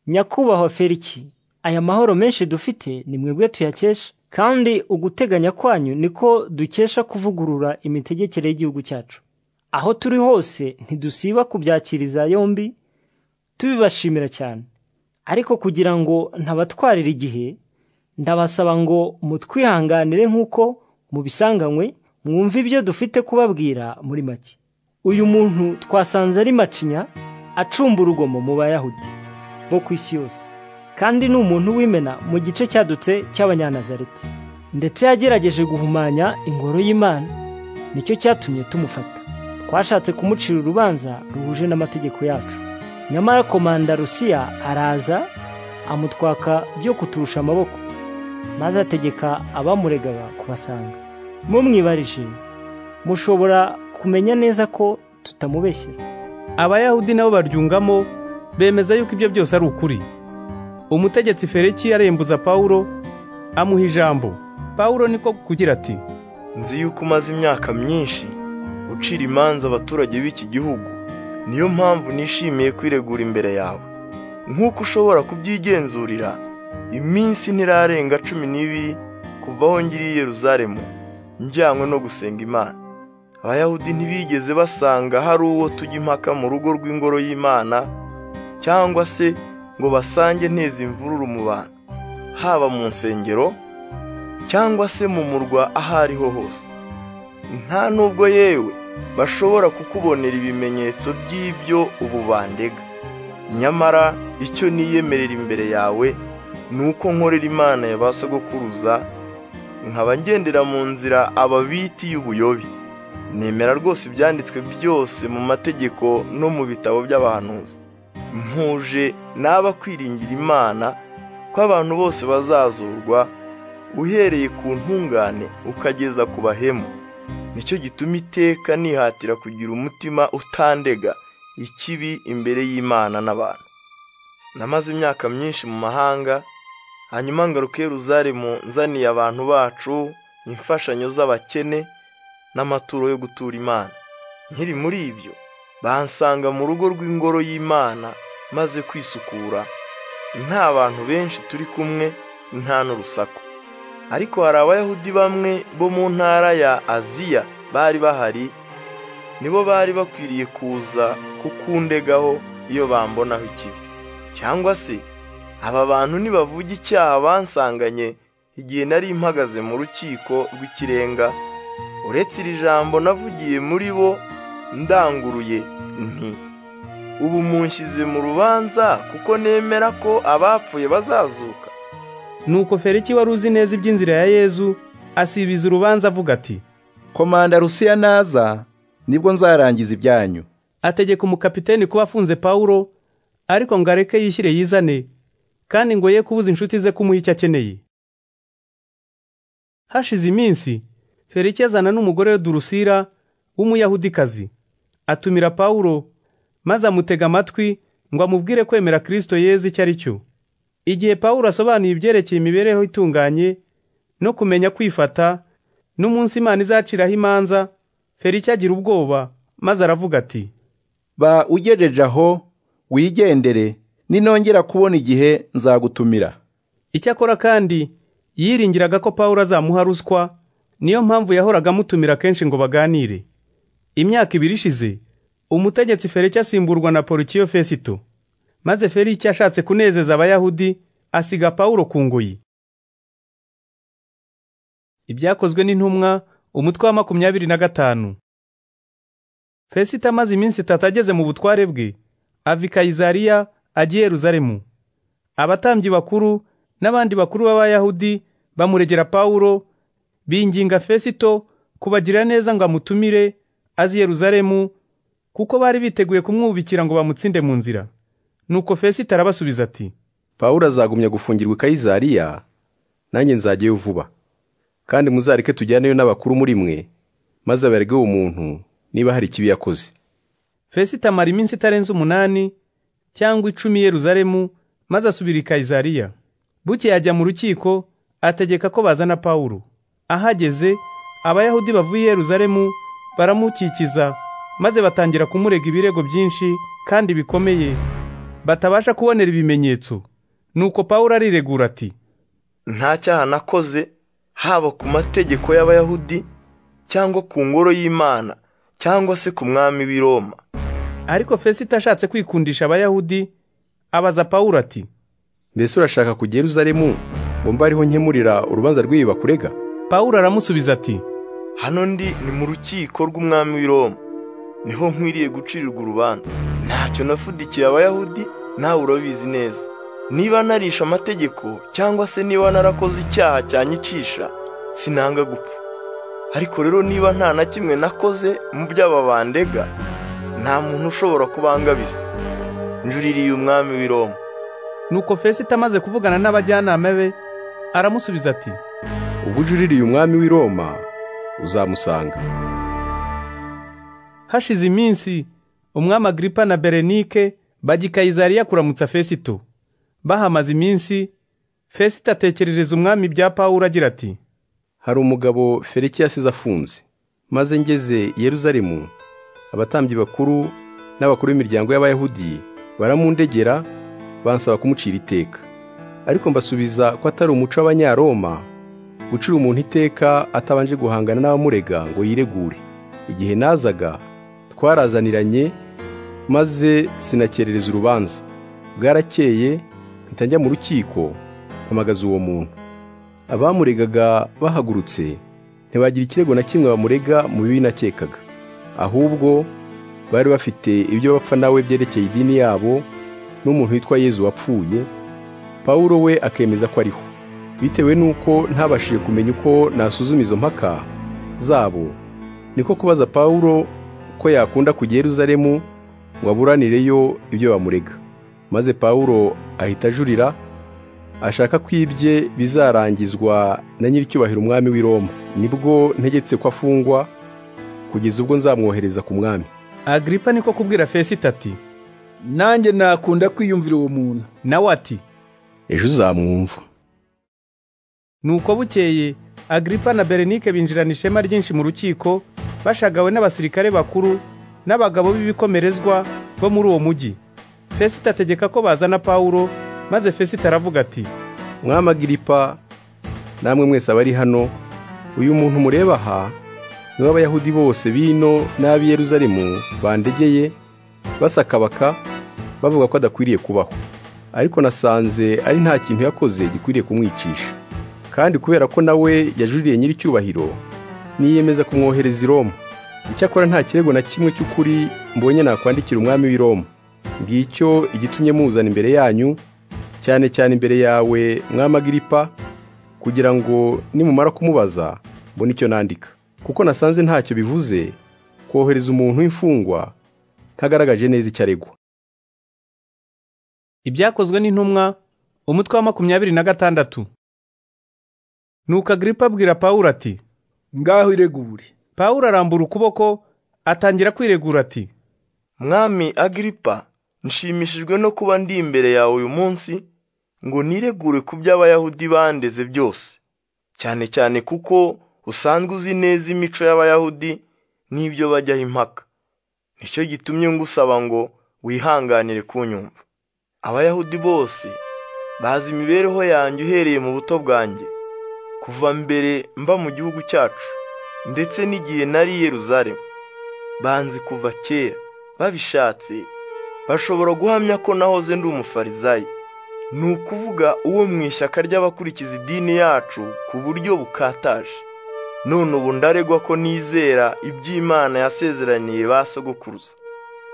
nyakubahwa feriki aya mahoro menshi dufite ni mwebwe tuyakesha kandi uguteganya kwanyu niko dukesha kuvugurura imitegekere y'igihugu cyacu aho turi hose ntidusiba kubyakiriza yombi tubibashimira cyane ariko kugira ngo ntabatwarire igihe ndabasaba ngo mutwihanganire nk'uko mubisanganywe mwumve ibyo dufite kubabwira muri make uyu muntu twasanze ari macinya acumba urugomo mu bayahudi bo ku isi yose kandi ni umuntu w'imena mu gice cyadutse cy'abanyanazareti ndetse yagerageje guhumanya ingoro y'imana nicyo cyatumye tumufata twashatse kumucira urubanza ruhuje n'amategeko yacu nyamara komanda rusiya araza amutwaka byo kuturusha amaboko maze ategeka abamuregaga kubasanga mumwibarije mushobora kumenya neza ko tutamubeshyira abayahudi nabo baryungamo bemeza yuko ibyo byose ari ukuri umutegetsi fereki yarembuza pawulo amuha ijambo pawulo niko kugira ati nzi yuko umaze imyaka myinshi ucira imanza abaturage b'iki gihugu niyo mpamvu nishimiye kwiregura imbere yawe nk'uko ushobora kubyigenzurira iminsi ntirarenga cumi n'ibiri kuva aho ngiriye Yeruzalemu njyanywe no gusenga imana abayahudi ntibigeze basanga hari uwo tujya impaka mu rugo rw'ingoro y'imana cyangwa se ngo basange neza imvururu mu bantu haba mu nsengero cyangwa se mu murwa aho ariho hose nta nubwo yewe bashobora kukubonera ibimenyetso by'ibyo ubu bandega nyamara icyo niyemerera imbere yawe ni uko nkorera imana ya ba sogokuruza nkaba ngendera mu nzira ababiti y'ubuyobe nemera rwose ibyanditswe byose mu mategeko no mu bitabo by'abahanuzi mpuje n'aba kwiringira imana ko abantu bose bazazurwa uhereye ku ntungane ukageza ku bahemu nicyo gituma iteka nihatira kugira umutima utandega ikibi imbere y'imana n'abantu namaze imyaka myinshi mu mahanga hanyuma ngaruka Yeruzalemu nzaniye abantu bacu imfashanyo z'abakene n'amaturo yo gutura imana nkiri muri ibyo bansanga mu rugo rw'ingoro y'imana maze kwisukura nta bantu benshi turi kumwe nta n'urusaku ariko hari abayahudi bamwe bo mu ntara ya aziya bari bahari nibo bari bakwiriye kuza kukundegaho iyo bambonaho ikibi cyangwa se aba bantu nibavuga icyaha bansanganye igihe nari mpagaze mu rukiko rw'ikirenga uretse iri jambo navugiye muri bo ndanguruye nti ubu munshyize mu rubanza kuko nemera ko abapfuye bazazuka nuko feriki wari uzi neza iby'inzira ya yezu asibiza urubanza avuga ati komanda rusiya naza nibwo nzarangiza ibyanyu ategeka umukapiteni kuba afunze pawulo ariko ngo areke yishyire yizane kandi ngo ye kubuza inshuti ze kumuha icyo akeneye hashize iminsi feriki azana n'umugore we durusira w'umuyahudikazi atumira pawulo maze amutega amatwi ngo amubwire kwemera kirisito yeze icyo ari cyo igihe pawulo asobanuye ibyerekeye imibereho itunganye no kumenya kwifata n'umunsi imana izaciraho imanza feriki agira ubwoba maze aravuga ati ba ugejeje aho wigendere ninongera kubona igihe nzagutumira icyakora kandi yiringiraga ko pawulo azamuha ruswa niyo mpamvu yahoraga amutumira kenshi ngo baganire imyaka ibiri ishize umutegetsi feliki asimburwa na porikiyo fesito maze feliki ashatse kunezeza abayahudi asiga pawulo ku ngoyi ibyakozwe n'intumwa umutwe wa makumyabiri na gatanu fesito amaze iminsi itatu ageze mu butware bwe ava i kayizariya ajya i yeruzalemu abatambyi bakuru n'abandi bakuru b'abayahudi bamuregera pawulo binginga fesito kubagira neza ngo amutumire azi yeruzalemu kuko bari biteguye kumwubikira ngo bamutsinde mu nzira nuko fesito arabasubiza ati pawulo azagumya gufungirwa i kayizariya nanjye nzajyayo vuba kandi muzareke tujyaneyo n'abakuru muri mwe maze aberege uwo muntu niba hari ikibi yakoze fesito amara iminsi itarenze umunani cyangwa icumi yeruzalemu maze asubira i kayizariya buke yajya mu rukiko ategeka ko bazana pawulo ahageze abayahudi bavuye i yeruzalemu baramukikiza maze batangira kumurega ibirego byinshi kandi bikomeye batabasha kubonera ibimenyetso nuko pawulo ariregura ati nta cyaha nakoze haba ku mategeko y'abayahudi cyangwa ku ngoro y'imana cyangwa se ku mwami w'i Roma ariko fesito ashatse kwikundisha abayahudi abaza pawulo ati mbese urashaka kujya yeruzalemu ngo mbe ariho nkemurira urubanza rw'ibi bakurega pawulo aramusubiza ati hano ndi ni mu rukiko rw'umwami w'i Roma niho nkwiriye gucirirwa urubanza ntacyo nafudikiye abayahudi nawe urabizi neza niba narisha amategeko cyangwa se niba narakoze icyaha cyanyicisha sinanga gupfa ariko rero niba nta na kimwe nakoze mu by'aba bandega nta muntu ushobora kubangabiza njuririye umwami w'i Roma nuko fesito amaze kuvugana n'abajyanama be aramusubiza ati ubwo ujuririye umwami w'i Roma uzamusanga hashize iminsi umwami agiripa na berenike bajya i kayizariya kuramutsa fesito bahamaze iminsi fesito atekerereza umwami bya pawulo agira ati hari umugabo feriki yasize afunze maze ngeze i yeruzalemu abatambyi bakuru n'abakuru b'imiryango y'abayahudi baramundegera bansaba kumucira iteka ariko mbasubiza ko atari umuco w'abanyaroma gucira umuntu iteka atabanje guhangana n'abamurega ngo yiregure igihe nazaga twarazaniranye maze sinakerereza urubanza bwarakeye mpita njya mu rukiko mpamagaza uwo muntu abamuregaga bahagurutse ntibagira ikirego na kimwe bamurega mu bibi nakekaga ahubwo bari bafite ibyo bapfa nawe byerekeye idini yabo n'umuntu witwa yezu wapfuye pawulo we akemeza ko ariho bitewe n'uko ntabashije kumenya uko nasuzuma izo mpaka zabo niko kubaza pawulo ko yakunda kujya Yeruzalemu ngo aburanireyo ibyo bamurega maze pawulo ahita ajurira ashaka ko ibye bizarangizwa na nyir'icyubahiro umwami w'i Roma nibwo ntegetse ko afungwa kugeza ubwo nzamwohereza ku mwami agiripa niko kubwira fesita ati nanjye nakunda kwiyumvira uwo muntu nawe ati ejo uzamwumva nuko bukeye agiripa na berenike binjirana ishema ryinshi mu rukiko bashagawe n'abasirikare bakuru n'abagabo b'ibikomerezwa bo muri uwo mujyi fesita ategeka ko bazana pawulo maze fesita aravuga ati mwama agiripa namwe mwese abari hano uyu muntu mureba aha niwe abayahudi bose bino n'ab'i Yeruzalemu bandegeye basakabaka bavuga ko adakwiriye kubaho ariko nasanze ari nta kintu yakoze gikwiriye kumwicisha kandi kubera ko nawe yajuriye nyir'icyubahiro niyemeza kumwohereza i Roma icyakora nta kirego na kimwe cy'ukuri mbonye nakwandikira umwami w'i Roma ngicyo igitumye muzana imbere yanyu cyane cyane imbere yawe mwamagiripa kugira ngo nimumara kumubaza mbone icyo nandika kuko nasanze ntacyo bivuze kohereza umuntu w'imfungwa ntagaragaje neza icyo aregwa ibyakozwe n'intumwa umutwe wa makumyabiri na gatandatu nuko agiripa abwira pawulo ati ngaho iregure pawulo arambura ukuboko atangira kwiregura ati mwami agiripa nshimishijwe no kuba ndi imbere yawe uyu munsi ngo niregure ku by'abayahudi bandeze byose cyane cyane kuko usanzwe uzi neza imico y'abayahudi n'ibyo bajyaho impaka nicyo gitumye ngusaba ngo wihanganire kunyumva abayahudi bose bazi imibereho yanjye uhereye mu buto bwanjye kuva mbere mba mu gihugu cyacu ndetse n'igihe nari i Yeruzalemu banzi kuva kera babishatse bashobora guhamya ko nahoze ndi umufarizayi ni ukuvuga uwo mu ishyaka ry'abakurikiza idini yacu ku buryo bukataje none ubu ndaregwa ko nizera iby'imana yasezeraniye ba sogokuruza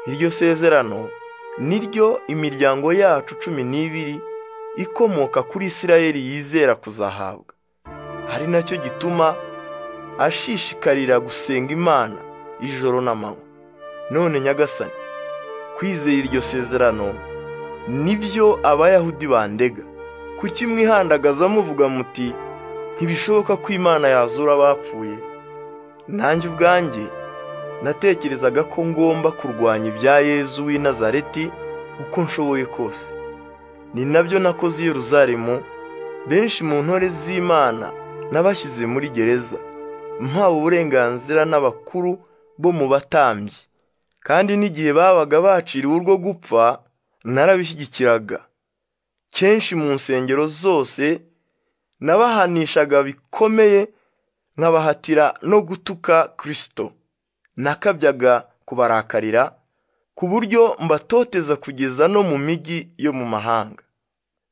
iryo sezerano ni ryo imiryango yacu cumi n'ibiri ikomoka kuri isirayeli yizera kuzahabwa ari nacyo gituma ashishikarira gusenga imana ijoro n'amanywa none nyagasani kwizera iryo sezerano nibyo abayahudi bandega kuki mwihandagaza muvuga muti ntibishoboka ko imana yazura abapfuye nanjye ubwanjye natekerezaga ko ngomba kurwanya ibya yezu w'i nazareti uko nshoboye kose ni nabyo nakoze i Yeruzalemu benshi mu ntore z'imana nabashyize muri gereza mpawe uburenganzira n'abakuru bo mu batambyi kandi n'igihe babaga baciriwe urwo gupfa narabishyigikiraga kenshi mu nsengero zose nabahanishaga bikomeye nkabahatira no gutuka kirisito nakabyaga kubarakarira ku buryo mbatoteza kugeza no mu mijyi yo mu mahanga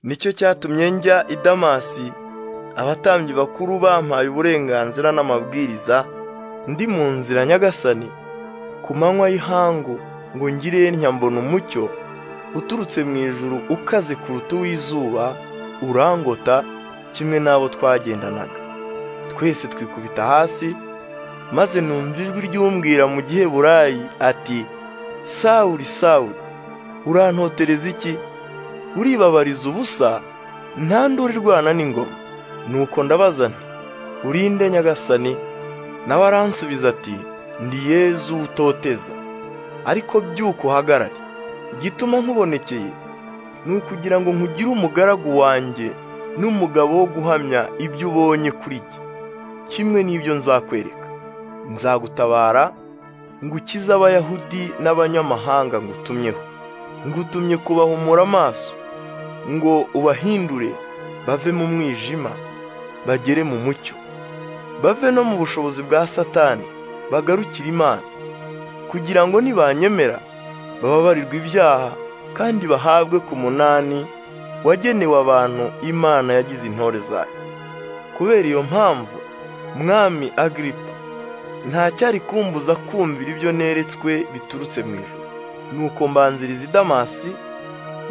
nicyo cyatumye njya i damasi abatambyi bakuru bampaye uburenganzira n'amabwiriza ndi mu nzira nyagasani ku manywa y'ihangu ngo ngire mbona umucyo uturutse mu ijuru ukaze kuruta uw'izuba urangota kimwe n'abo twagendanaga twese twikubita hasi maze numva ijwi ry'umbwira mu gihe burayi ati sawuri sawuri urantotereza iki uribabariza ubusa nta nduru irwana n'ingoma nuko ndabazana urinde nyagasani nawe aransubiza ati ndi yezu utoteza ariko byuko uhagarare igituma nkubonekeye ni ukugira ngo nkugire umugaragu wanjye n'umugabo wo guhamya ibyo ubonye kuri jye kimwe n'ibyo nzakwereka nzagutabara ngukize abayahudi n'abanyamahanga ngutumyeho ngutumye kubahumura amaso ngo ubahindure bave mu mwijima bagere mu mucyo bave no mu bushobozi bwa satani bagarukira imana kugira ngo nibanyemera bababarirwe ibyaha kandi bahabwe ku munani wagenewe abantu imana yagize intore zayo kubera iyo mpamvu mwami agiripa ntacyari kumbuza kumvira ibyo neretswe biturutse mu ijoro nuko mbanziriza i damasi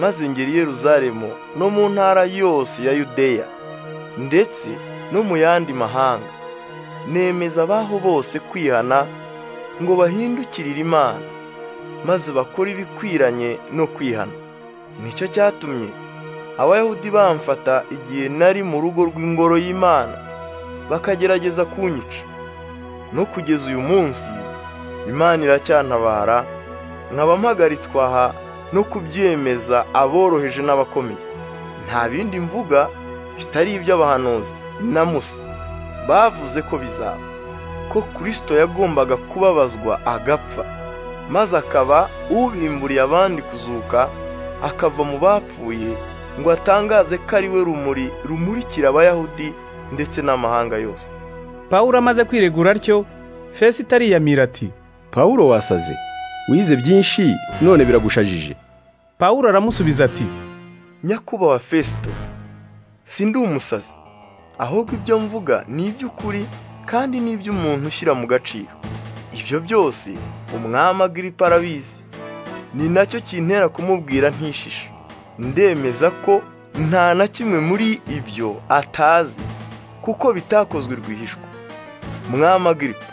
maze ngera i yeruzalemu no mu ntara yose ya yudeya ndetse no mu yandi mahanga nemeza abaho bose kwihana ngo bahindukirire imana maze bakore ibikwiranye no kwihana nicyo cyatumye abayahudi bamfata igihe nari mu rugo rw'ingoro y'imana bakagerageza kunyica no kugeza uyu munsi imana iracyantabara nkaba mpagaritswe aha no kubyemeza aboroheje n'abakomeye nta bindi mvuga bitari iby'abahanuzi na musa bavuze ko bizaba ko kirisito yagombaga kubabazwa agapfa maze akaba ubimburiye abandi kuzuka akava mu bapfuye ngo atangaze ko ari we rumuri rumurikira abayahudi ndetse n'amahanga yose pawulo amaze kwiregura atyo fesi itariyamira ati pawulo wasaze wize byinshi none biragushajije pawulo aramusubiza ati nyakubahwa fesito sindi umusazi ahubwo ibyo mvuga ni iby'ukuri kandi ni iby'umuntu ushyira mu gaciro ibyo byose umwami agiripa arabizi ni nacyo kintera kumubwira ntishishe ndemeza ko nta na kimwe muri ibyo atazi kuko bitakozwe rwihishwa mwami agiripa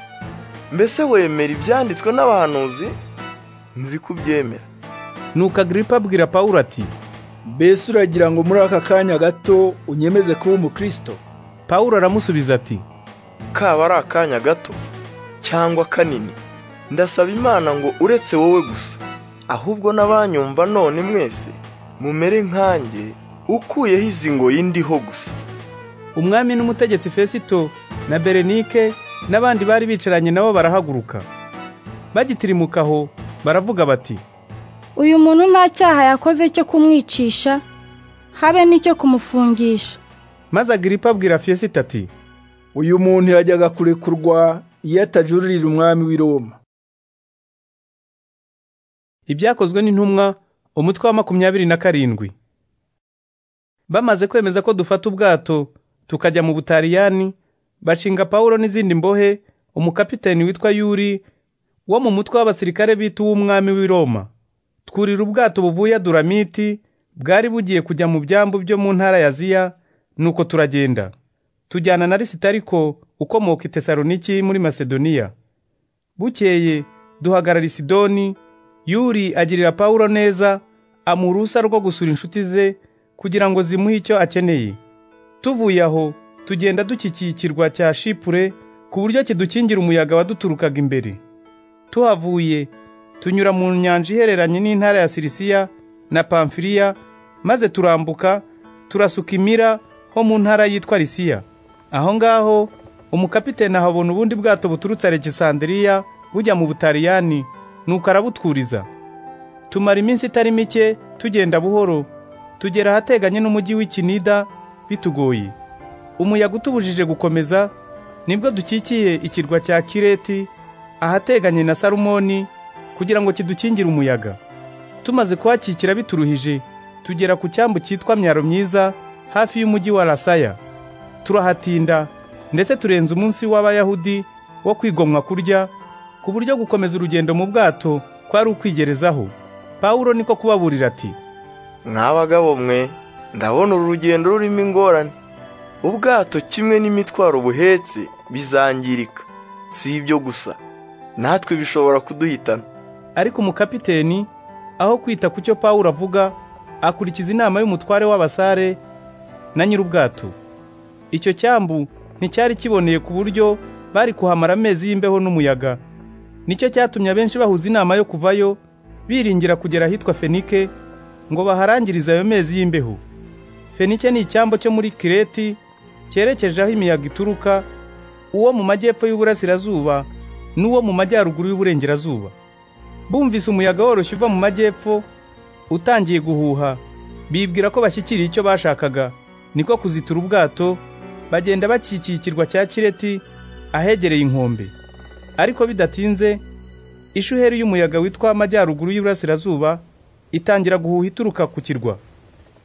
mbese wemera ibyanditswe n'abahanuzi nzi kubyemera nuko agiripa abwira pawulo ati mbese uragira ngo muri aka kanya gato unyemeze kuba umukirisito pawulo aramusubiza ati kaba ari akanya gato cyangwa kanini ndasaba imana ngo uretse wowe gusa ahubwo n'abanyumva none mwese mumere nkanjye ukuyeho izi ngoyi ndiho gusa umwami n'umutegetsi fesito na berenike n'abandi bari bicaranye nabo barahaguruka bagitirimuka aho baravuga bati uyu muntu nta cyaha yakoze cyo kumwicisha habe n'icyo kumufungisha maze agiripa abwira fesito ati uyu muntu yajyaga kurekurwa iyo atajururira umwami w'i Roma ibyakozwe n'intumwa umutwe wa makumyabiri na karindwi bamaze kwemeza ko dufata ubwato tukajya mu butaliyani bashinga pawulo n'izindi mbohe umukapiteni witwa yuri wo mu mutwe w'abasirikare bita uw'umwami w'i roma twurira ubwato buvuye duramiti bwari bugiye kujya mu byambu byo mu ntara ya ziya nuko turagenda tujyana na lisitariko ukomoka i tesaloniki muri masedoniya bukeye duhagarara i sidoni yuri agirira pawulo neza amuha uruhusa rwo gusura inshuti ze kugira ngo zimuhe icyo akeneye tuvuye aho tugenda dukikiye ikirwa cya shipure ku buryo kidukingira umuyaga waduturukaga imbere tuhavuye tunyura mu nyanja ihereranye n'intara ya sirisiya na pamfiriya maze turambuka turasuka imira ho mu ntara yitwa risiya aho ngaho umukapiteni ahabona ubundi bwato buturutse alegisandiriya bujya mu butaliyani nuko arabutwuriza tumara iminsi itari mike tugenda buhoro tugera ahateganye n'umujyi w'ikinida bitugoye umuyaga utubujije gukomeza nibwo dukikiye ikirwa cya kireti ahateganye na salumoni kugira ngo kidukingire umuyaga tumaze kuhakikira bituruhije tugera ku cyambu cyitwa myaro myiza hafi y'umujyi wa rasaya turahatinda ndetse turenza umunsi w'abayahudi wo kwigomwa kurya ku buryo gukomeza urugendo mu bwato kwari ukwigerezaho pawulo niko kubaburira ati nk'abagabo mwe ndabona uru rugendo rurimo ingorane ubwato kimwe n'imitwaro buhetse bizangirika si ibyo gusa natwe bishobora kuduhitana ariko umukapiteni aho kwita ku cyo pawulo avuga akurikiza inama y'umutware w'abasare na nyir'ubwato icyo cyambu nticyari kiboneye ku buryo bari kuhamara amezi y'imbeho n'umuyaga nicyo cyatumye abenshi bahuza inama yo kuvayo biringira kugera ahitwa fenike ngo baharangirize ayo mezi y'imbeho fenike ni icyambo cyo muri kireti cyerekeje aho imiyaga ituruka uwo mu majyepfo y'uburasirazuba n'uwo mu majyaruguru y'uburengerazuba bumvise umuyaga woroshye uva mu majyepfo utangiye guhuha bibwira ko bashyikiriye icyo bashakaga niko kuzitura ubwato bagenda bakikiye ikirwa cya kireti ahegereye inkombe ariko bidatinze ishuheri y'umuyaga witwa amajyaruguru y'uburasirazuba itangira guhuha ituruka ku kirwa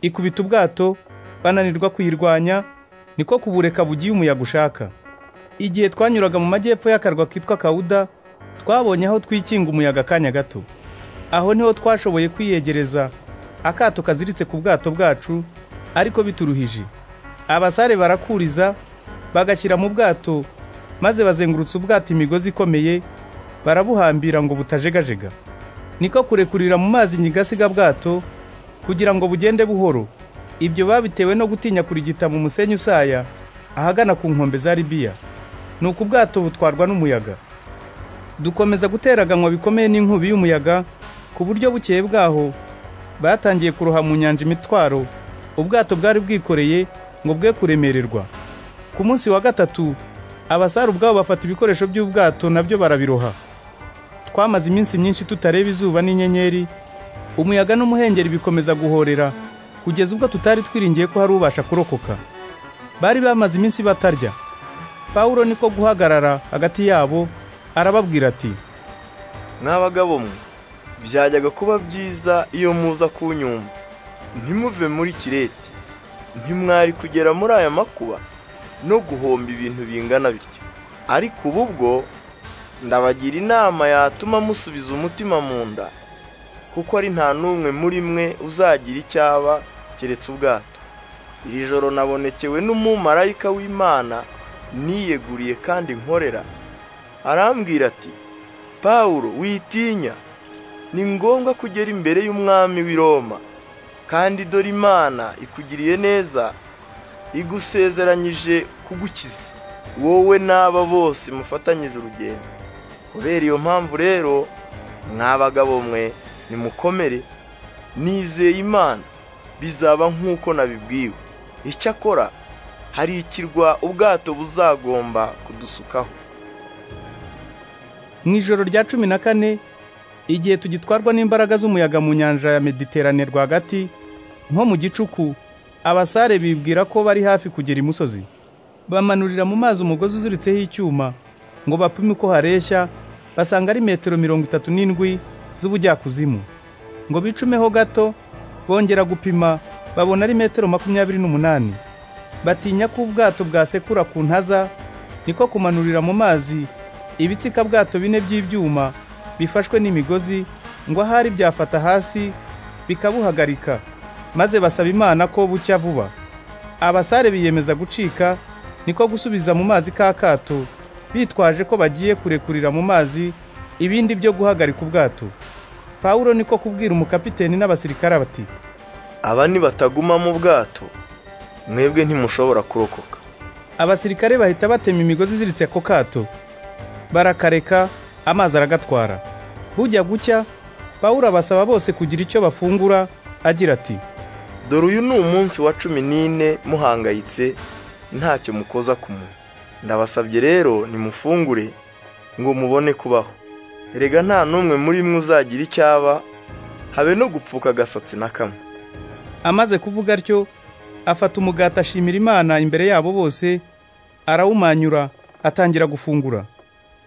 ikubita ubwato bananirwa kuyirwanya niko kubureka bugiye umuyaga ushaka igihe twanyuraga mu majyepfo y'akarwa kitwa kawuda twabonye aho twikinga umuyaga akanya gato aho niho twashoboye kwiyegereza akato kaziritse ku bwato bwacu ariko bituruhije abasare barakuriza bagashyira mu bwato maze bazengurutse ubwato imigozi ikomeye barabuhambira ngo butajegajega niko kurekurira mu mazi nyigasiga bwato kugira ngo bugende buhoro ibyo babitewe no gutinya kurigita mu musenyi usaya ahagana ku nkombe za libiya nuko ubwato butwarwa n'umuyaga dukomeza guteraganwa bikomeye n'inkubi y'umuyaga ku buryo bukeye bwaho batangiye kuroha mu nyanja imitwaro ubwato bwari bwikoreye ngo bwe kuremererwa ku munsi wa gatatu abasare ubwabo bafata ibikoresho by'ubwato nabyo barabiroha twamaze iminsi myinshi tutareba izuba n'inyenyeri umuyaga n'umuhengeri bikomeza guhorera kugeza ubwo tutari twiringiye ko hari ubasha kurokoka bari bamaze iminsi batarya pawulo niko guhagarara hagati yabo arababwira ati n'abagabo mwe byajyaga kuba byiza iyo muza kunyumva ntimuve muri kirete ntimwari kugera muri aya makuba no guhomba ibintu bingana bityo ariko ubu bwo ndabagira inama yatuma musubiza umutima mu nda kuko ari nta n'umwe muri mwe uzagira icyo aba keretse ubwato iri joro nabonekewe n'umumarayika w'imana niyeguriye kandi nkorera arambwira ati pawulo witinya ni ngombwa kugera imbere y'umwami w'i Roma kandi dore imana ikugiriye neza igusezeranyije kugukiza wowe n'aba bose mufatanyije urugendo kubera iyo mpamvu rero mwabagabo mwe nimukomere nizeye imana bizaba nk'uko nabibwiwe icyakora hari ikirwa ubwato buzagomba kudusukaho mu ijoro rya cumi na kane igihe tugitwarwa n'imbaraga z'umuyaga mu nyanja ya mediterane rwagati nko mu gicuku abasare bibwira ko bari hafi kugera imusozi bamanurira mu mazi umugozi uziritseho icyuma ngo bapime uko hareshya basanga ari metero mirongo itatu n'indwi z'ubujyakuzimu ngo bicumeho gato bongera gupima babona ari metero makumyabiri n'umunani batinya ko ubwato bwasekura ku ntaza niko kumanurira mu mazi ibitsikabwato bine by'ibyuma bifashwe n'imigozi ngo ahari byafata hasi bikabuhagarika maze basaba imana ko bucya vuba abasare biyemeza gucika niko gusubiza mu mazi ka kato bitwaje ko bagiye kurekurira mu mazi ibindi byo guhagarika ubwato pawulo niko kubwira umukapiteni n'abasirikare bati aba ni bataguma mu bwato mwebwe ntimushobora kurokoka abasirikare bahita batema imigozi iziritse ako kato barakareka amazi aragatwara bujya gucya pawulo abasaba bose kugira icyo bafungura agira ati dore uyu ni umunsi wa cumi n'ine muhangayitse ntacyo mukoza ku munwa ndabasabye rero nimufungure ngo mubone kubaho erega nta n'umwe muri mwe uzagira icyaba habe no gupfuka agasatsi na kamwe amaze kuvuga atyo afata umugati ashimira imana imbere yabo bose arawumanyura atangira gufungura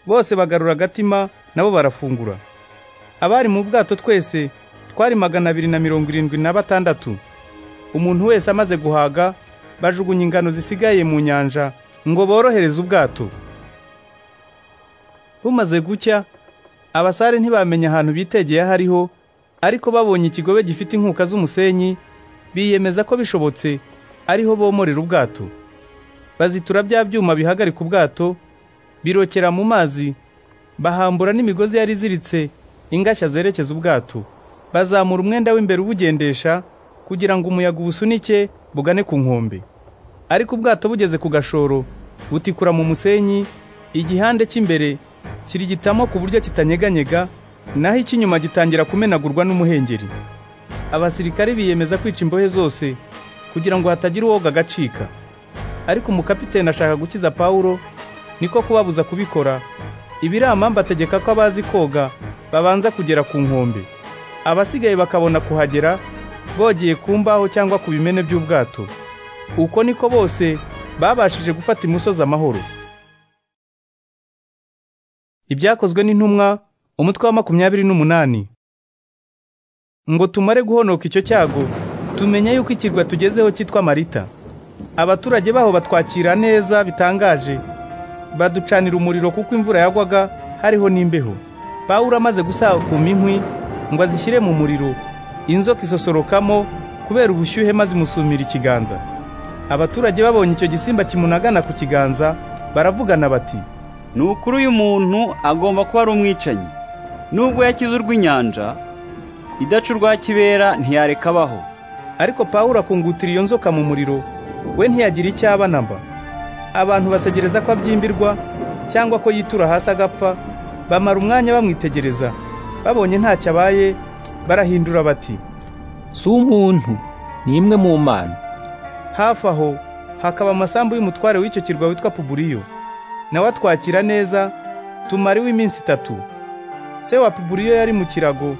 bose bagarura agatima nabo barafungura abari mu bwato twese twari magana abiri na mirongo irindwi na batandatu umuntu wese amaze guhaga bajugunya ingano zisigaye mu nyanja ngo borohereze ubwato bumaze gucya abasare ntibamenya ahantu bitegeye ahariho ariko babonye ikigobe gifite inkuka z'umusenyi biyemeza ko bishobotse ariho bomorera ubwato bazitura bya byuma bihagarika ubwato birokera mu mazi bahambura n'imigozi yari iziritse ingashya zerekeza ubwato bazamura umwenda w'imbere ubugendesha kugira ngo umuyaga ubusunike bugane ku nkombe ariko ubwato bugeze ku gashoro butikura mu musenyi igihande cy'imbere kirigitamo ku buryo kitanyeganyega naho icy'inyuma gitangira kumenagurwa n'umuhengeri abasirikare biyemeza kwica imbohe zose kugira ngo hatagira uwoga agacika ariko umukapiteni ashaka gukiza pawulo niko kubabuza kubikora ibiramambe ategeka ko abazi koga babanza kugera ku nkombe abasigaye bakabona kuhagera bogeye ku mbaho cyangwa ku bimene by'ubwato uko niko bose babashije gufata imusozi amahoro ibyakozwe n'intumwa umutwe wa makumyabiri n'umunani ngo tumare guhonoka icyo cyago tumenya yuko ikirwa tugezeho cyitwa marita abaturage baho batwakira neza bitangaje baducanira umuriro kuko imvura yagwaga hariho n'imbeho pawulo amaze gusakuma inkwi ngo azishyire mu muriro inzoka isosorokamo kubera ubushyuhe maze imusumira ikiganza abaturage babonye icyo gisimba kimunagana ku kiganza baravugana bati ni ukuri uyu muntu agomba kuba ari umwicanyi nubwo yakize urw'inyanja idaca urwa kibera ntiyareka abaho ariko pawulo akungutira iyo nzoka mu muriro we ntiyagira icyo aba namba abantu bategereza ko abyimbirwa cyangwa ko yitura hasi agapfa bamara umwanya bamwitegereza babonye ntacyo abaye barahindura bati si umuntu ni imwe mu mana hafi aho hakaba amasambu y'umutware w'icyo kirwa witwa puburiyo nawe atwakira neza tumariwe iminsi itatu se wa puburiyo yari mu kirago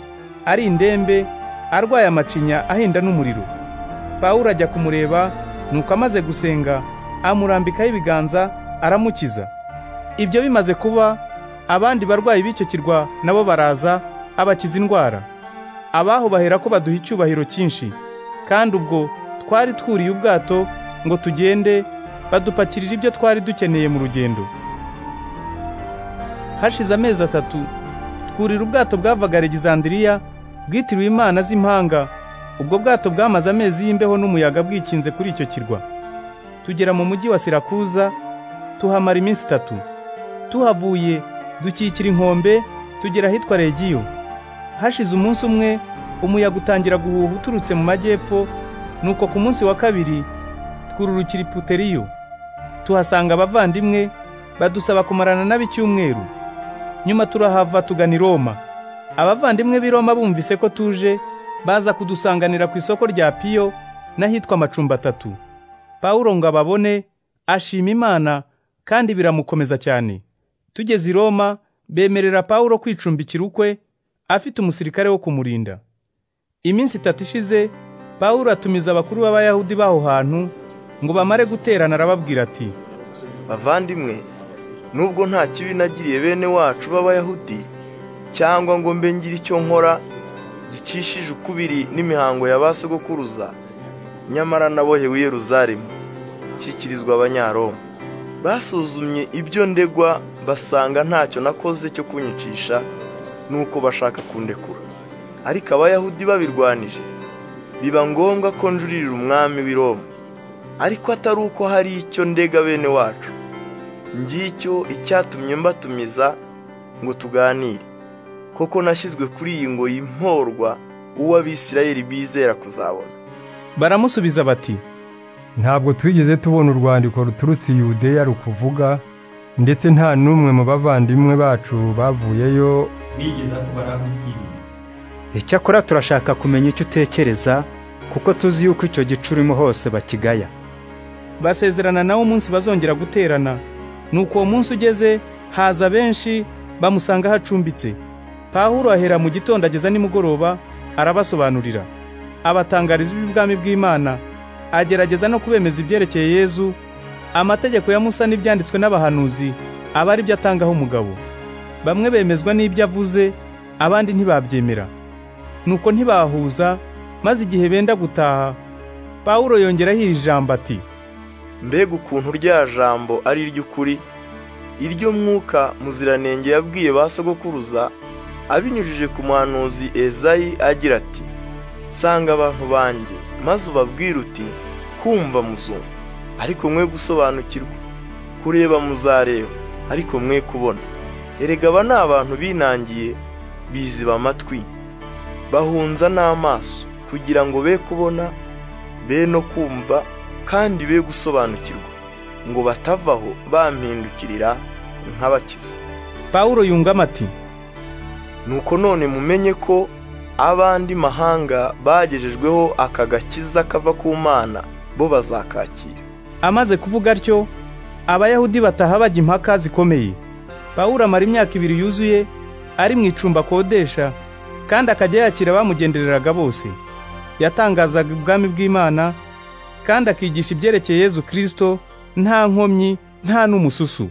ari indembe arwaye amacinya ahinda n'umuriro pawulo ajya kumureba nuko amaze gusenga amurambikaho ibiganza aramukiza ibyo bimaze kuba abandi barwayi b'icyo kirwa nabo baraza abakiza indwara abaho bahera ko baduha icyubahiro cyinshi kandi ubwo twari twuriye ubwato ngo tugende badupakirira ibyo twari dukeneye mu rugendo hashize amezi atatu twurira ubwato bwavaga Alexandria bwitiriwe imana z'impanga ubwo bwato bwamaze amezi y'imbeho n'umuyaga bwikinze kuri icyo kirwa tugera mu mujyi wa Sirakuza tuhamara iminsi itatu tuhavuye dukikira inkombe tugera ahitwa Regiyo hashize umunsi umwe umuyaga utangira guhuha uturutse mu majyepfo nuko ku munsi wa kabiri twururukira iputeriyo tuhasanga abavandimwe badusaba kumarana nab'icyumweru nyuma turahava tugana i Roma abavandimwe b'i Roma bumvise ko tuje baza kudusanganira ku isoko rya Piyo n'ahitwa amacumbi atatu Pawulo ngo ababone ashima Imana kandi biramukomeza cyane tugeze i Roma bemerera Pawulo kwicumbikira ukwe afite umusirikare wo kumurinda iminsi itatu ishize Pawulo atumiza abakuru b'abayahudi baho hantu ngo bamare guterana arababwira ati bavandimwe nubwo nta kibi nagiriye bene wacu b'abayahudi cyangwa ngo mbe ngira icyo nkora gicishije ukubiri n'imihango ya ba sogokuruza nyamara nabohewe i Yeruzalemu nshyikirizwa abanyaroma basuzumye ibyo ndegwa basanga ntacyo nakoze cyo kunyicisha nuko bashaka kundekura ariko abayahudi babirwanije biba ngombwa ko njurira umwami w'i Roma ariko atari uko hari icyo ndega bene wacu ngicyo icyatumye mbatumiza ngo tuganire koko nashyizwe kuri iyi ngo yimporwa uwo abisirayeli bizera kuzabona baramusubiza bati ntabwo twigeze tubona urwandiko ruturutse i yudeya rukuvuga ndetse nta n'umwe mu bavandimwe bacu bavuyeyo bigeza ku barahugiriye icyakora turashaka kumenya icyo utekereza kuko tuzi yuko icyo gice urimo hose bakigaya basezerana nawe umunsi bazongera guterana nuko uwo munsi ugeze haza benshi bamusanga hacumbitse pahuro ahera mu gitondo ageza nimugoroba arabasobanurira abatangariza iby'ubwami bw'imana agerageza no kubemeza ibyerekeye yezu amategeko ya musa n'ibyanditswe n'abahanuzi aba ari byo atangaho umugabo bamwe bemezwa n'ibyo avuze abandi ntibabyemera nuko ntibahuza maze igihe benda gutaha pawulo yongeraho iri jambo ati mbega ukuntu rya jambo ari iry'ukuri iryo mwuka muziranenge yabwiye ba sogokuruza abinyujije ku muhanuzi ezayi agira ati sanga abantu banjye maze ubabwire uti kumva muzumva ariko mwe gusobanukirwa kureba muzareba ariko mwe kubona erega aba ni abantu binangiye biziba amatwi bahunza n'amaso kugira ngo be kubona be no kumva kandi be gusobanukirwa ngo batavaho bampindukirira nk'abakiza pawulo yungamo ati nuko none mumenye ko abandi mahanga bagejejweho aka gakiza kava ku mana bo bazakakira amaze kuvuga atyo abayahudi bataha bajya impaka zikomeye pawulo amara imyaka ibiri yuzuye ari mu icumbi akodesha kandi akajya yakira abamugendereraga bose yatangazaga ubwami bw'imana kandi akigisha ibyerekeye yezu kirisito nta nkomyi nta n'umususu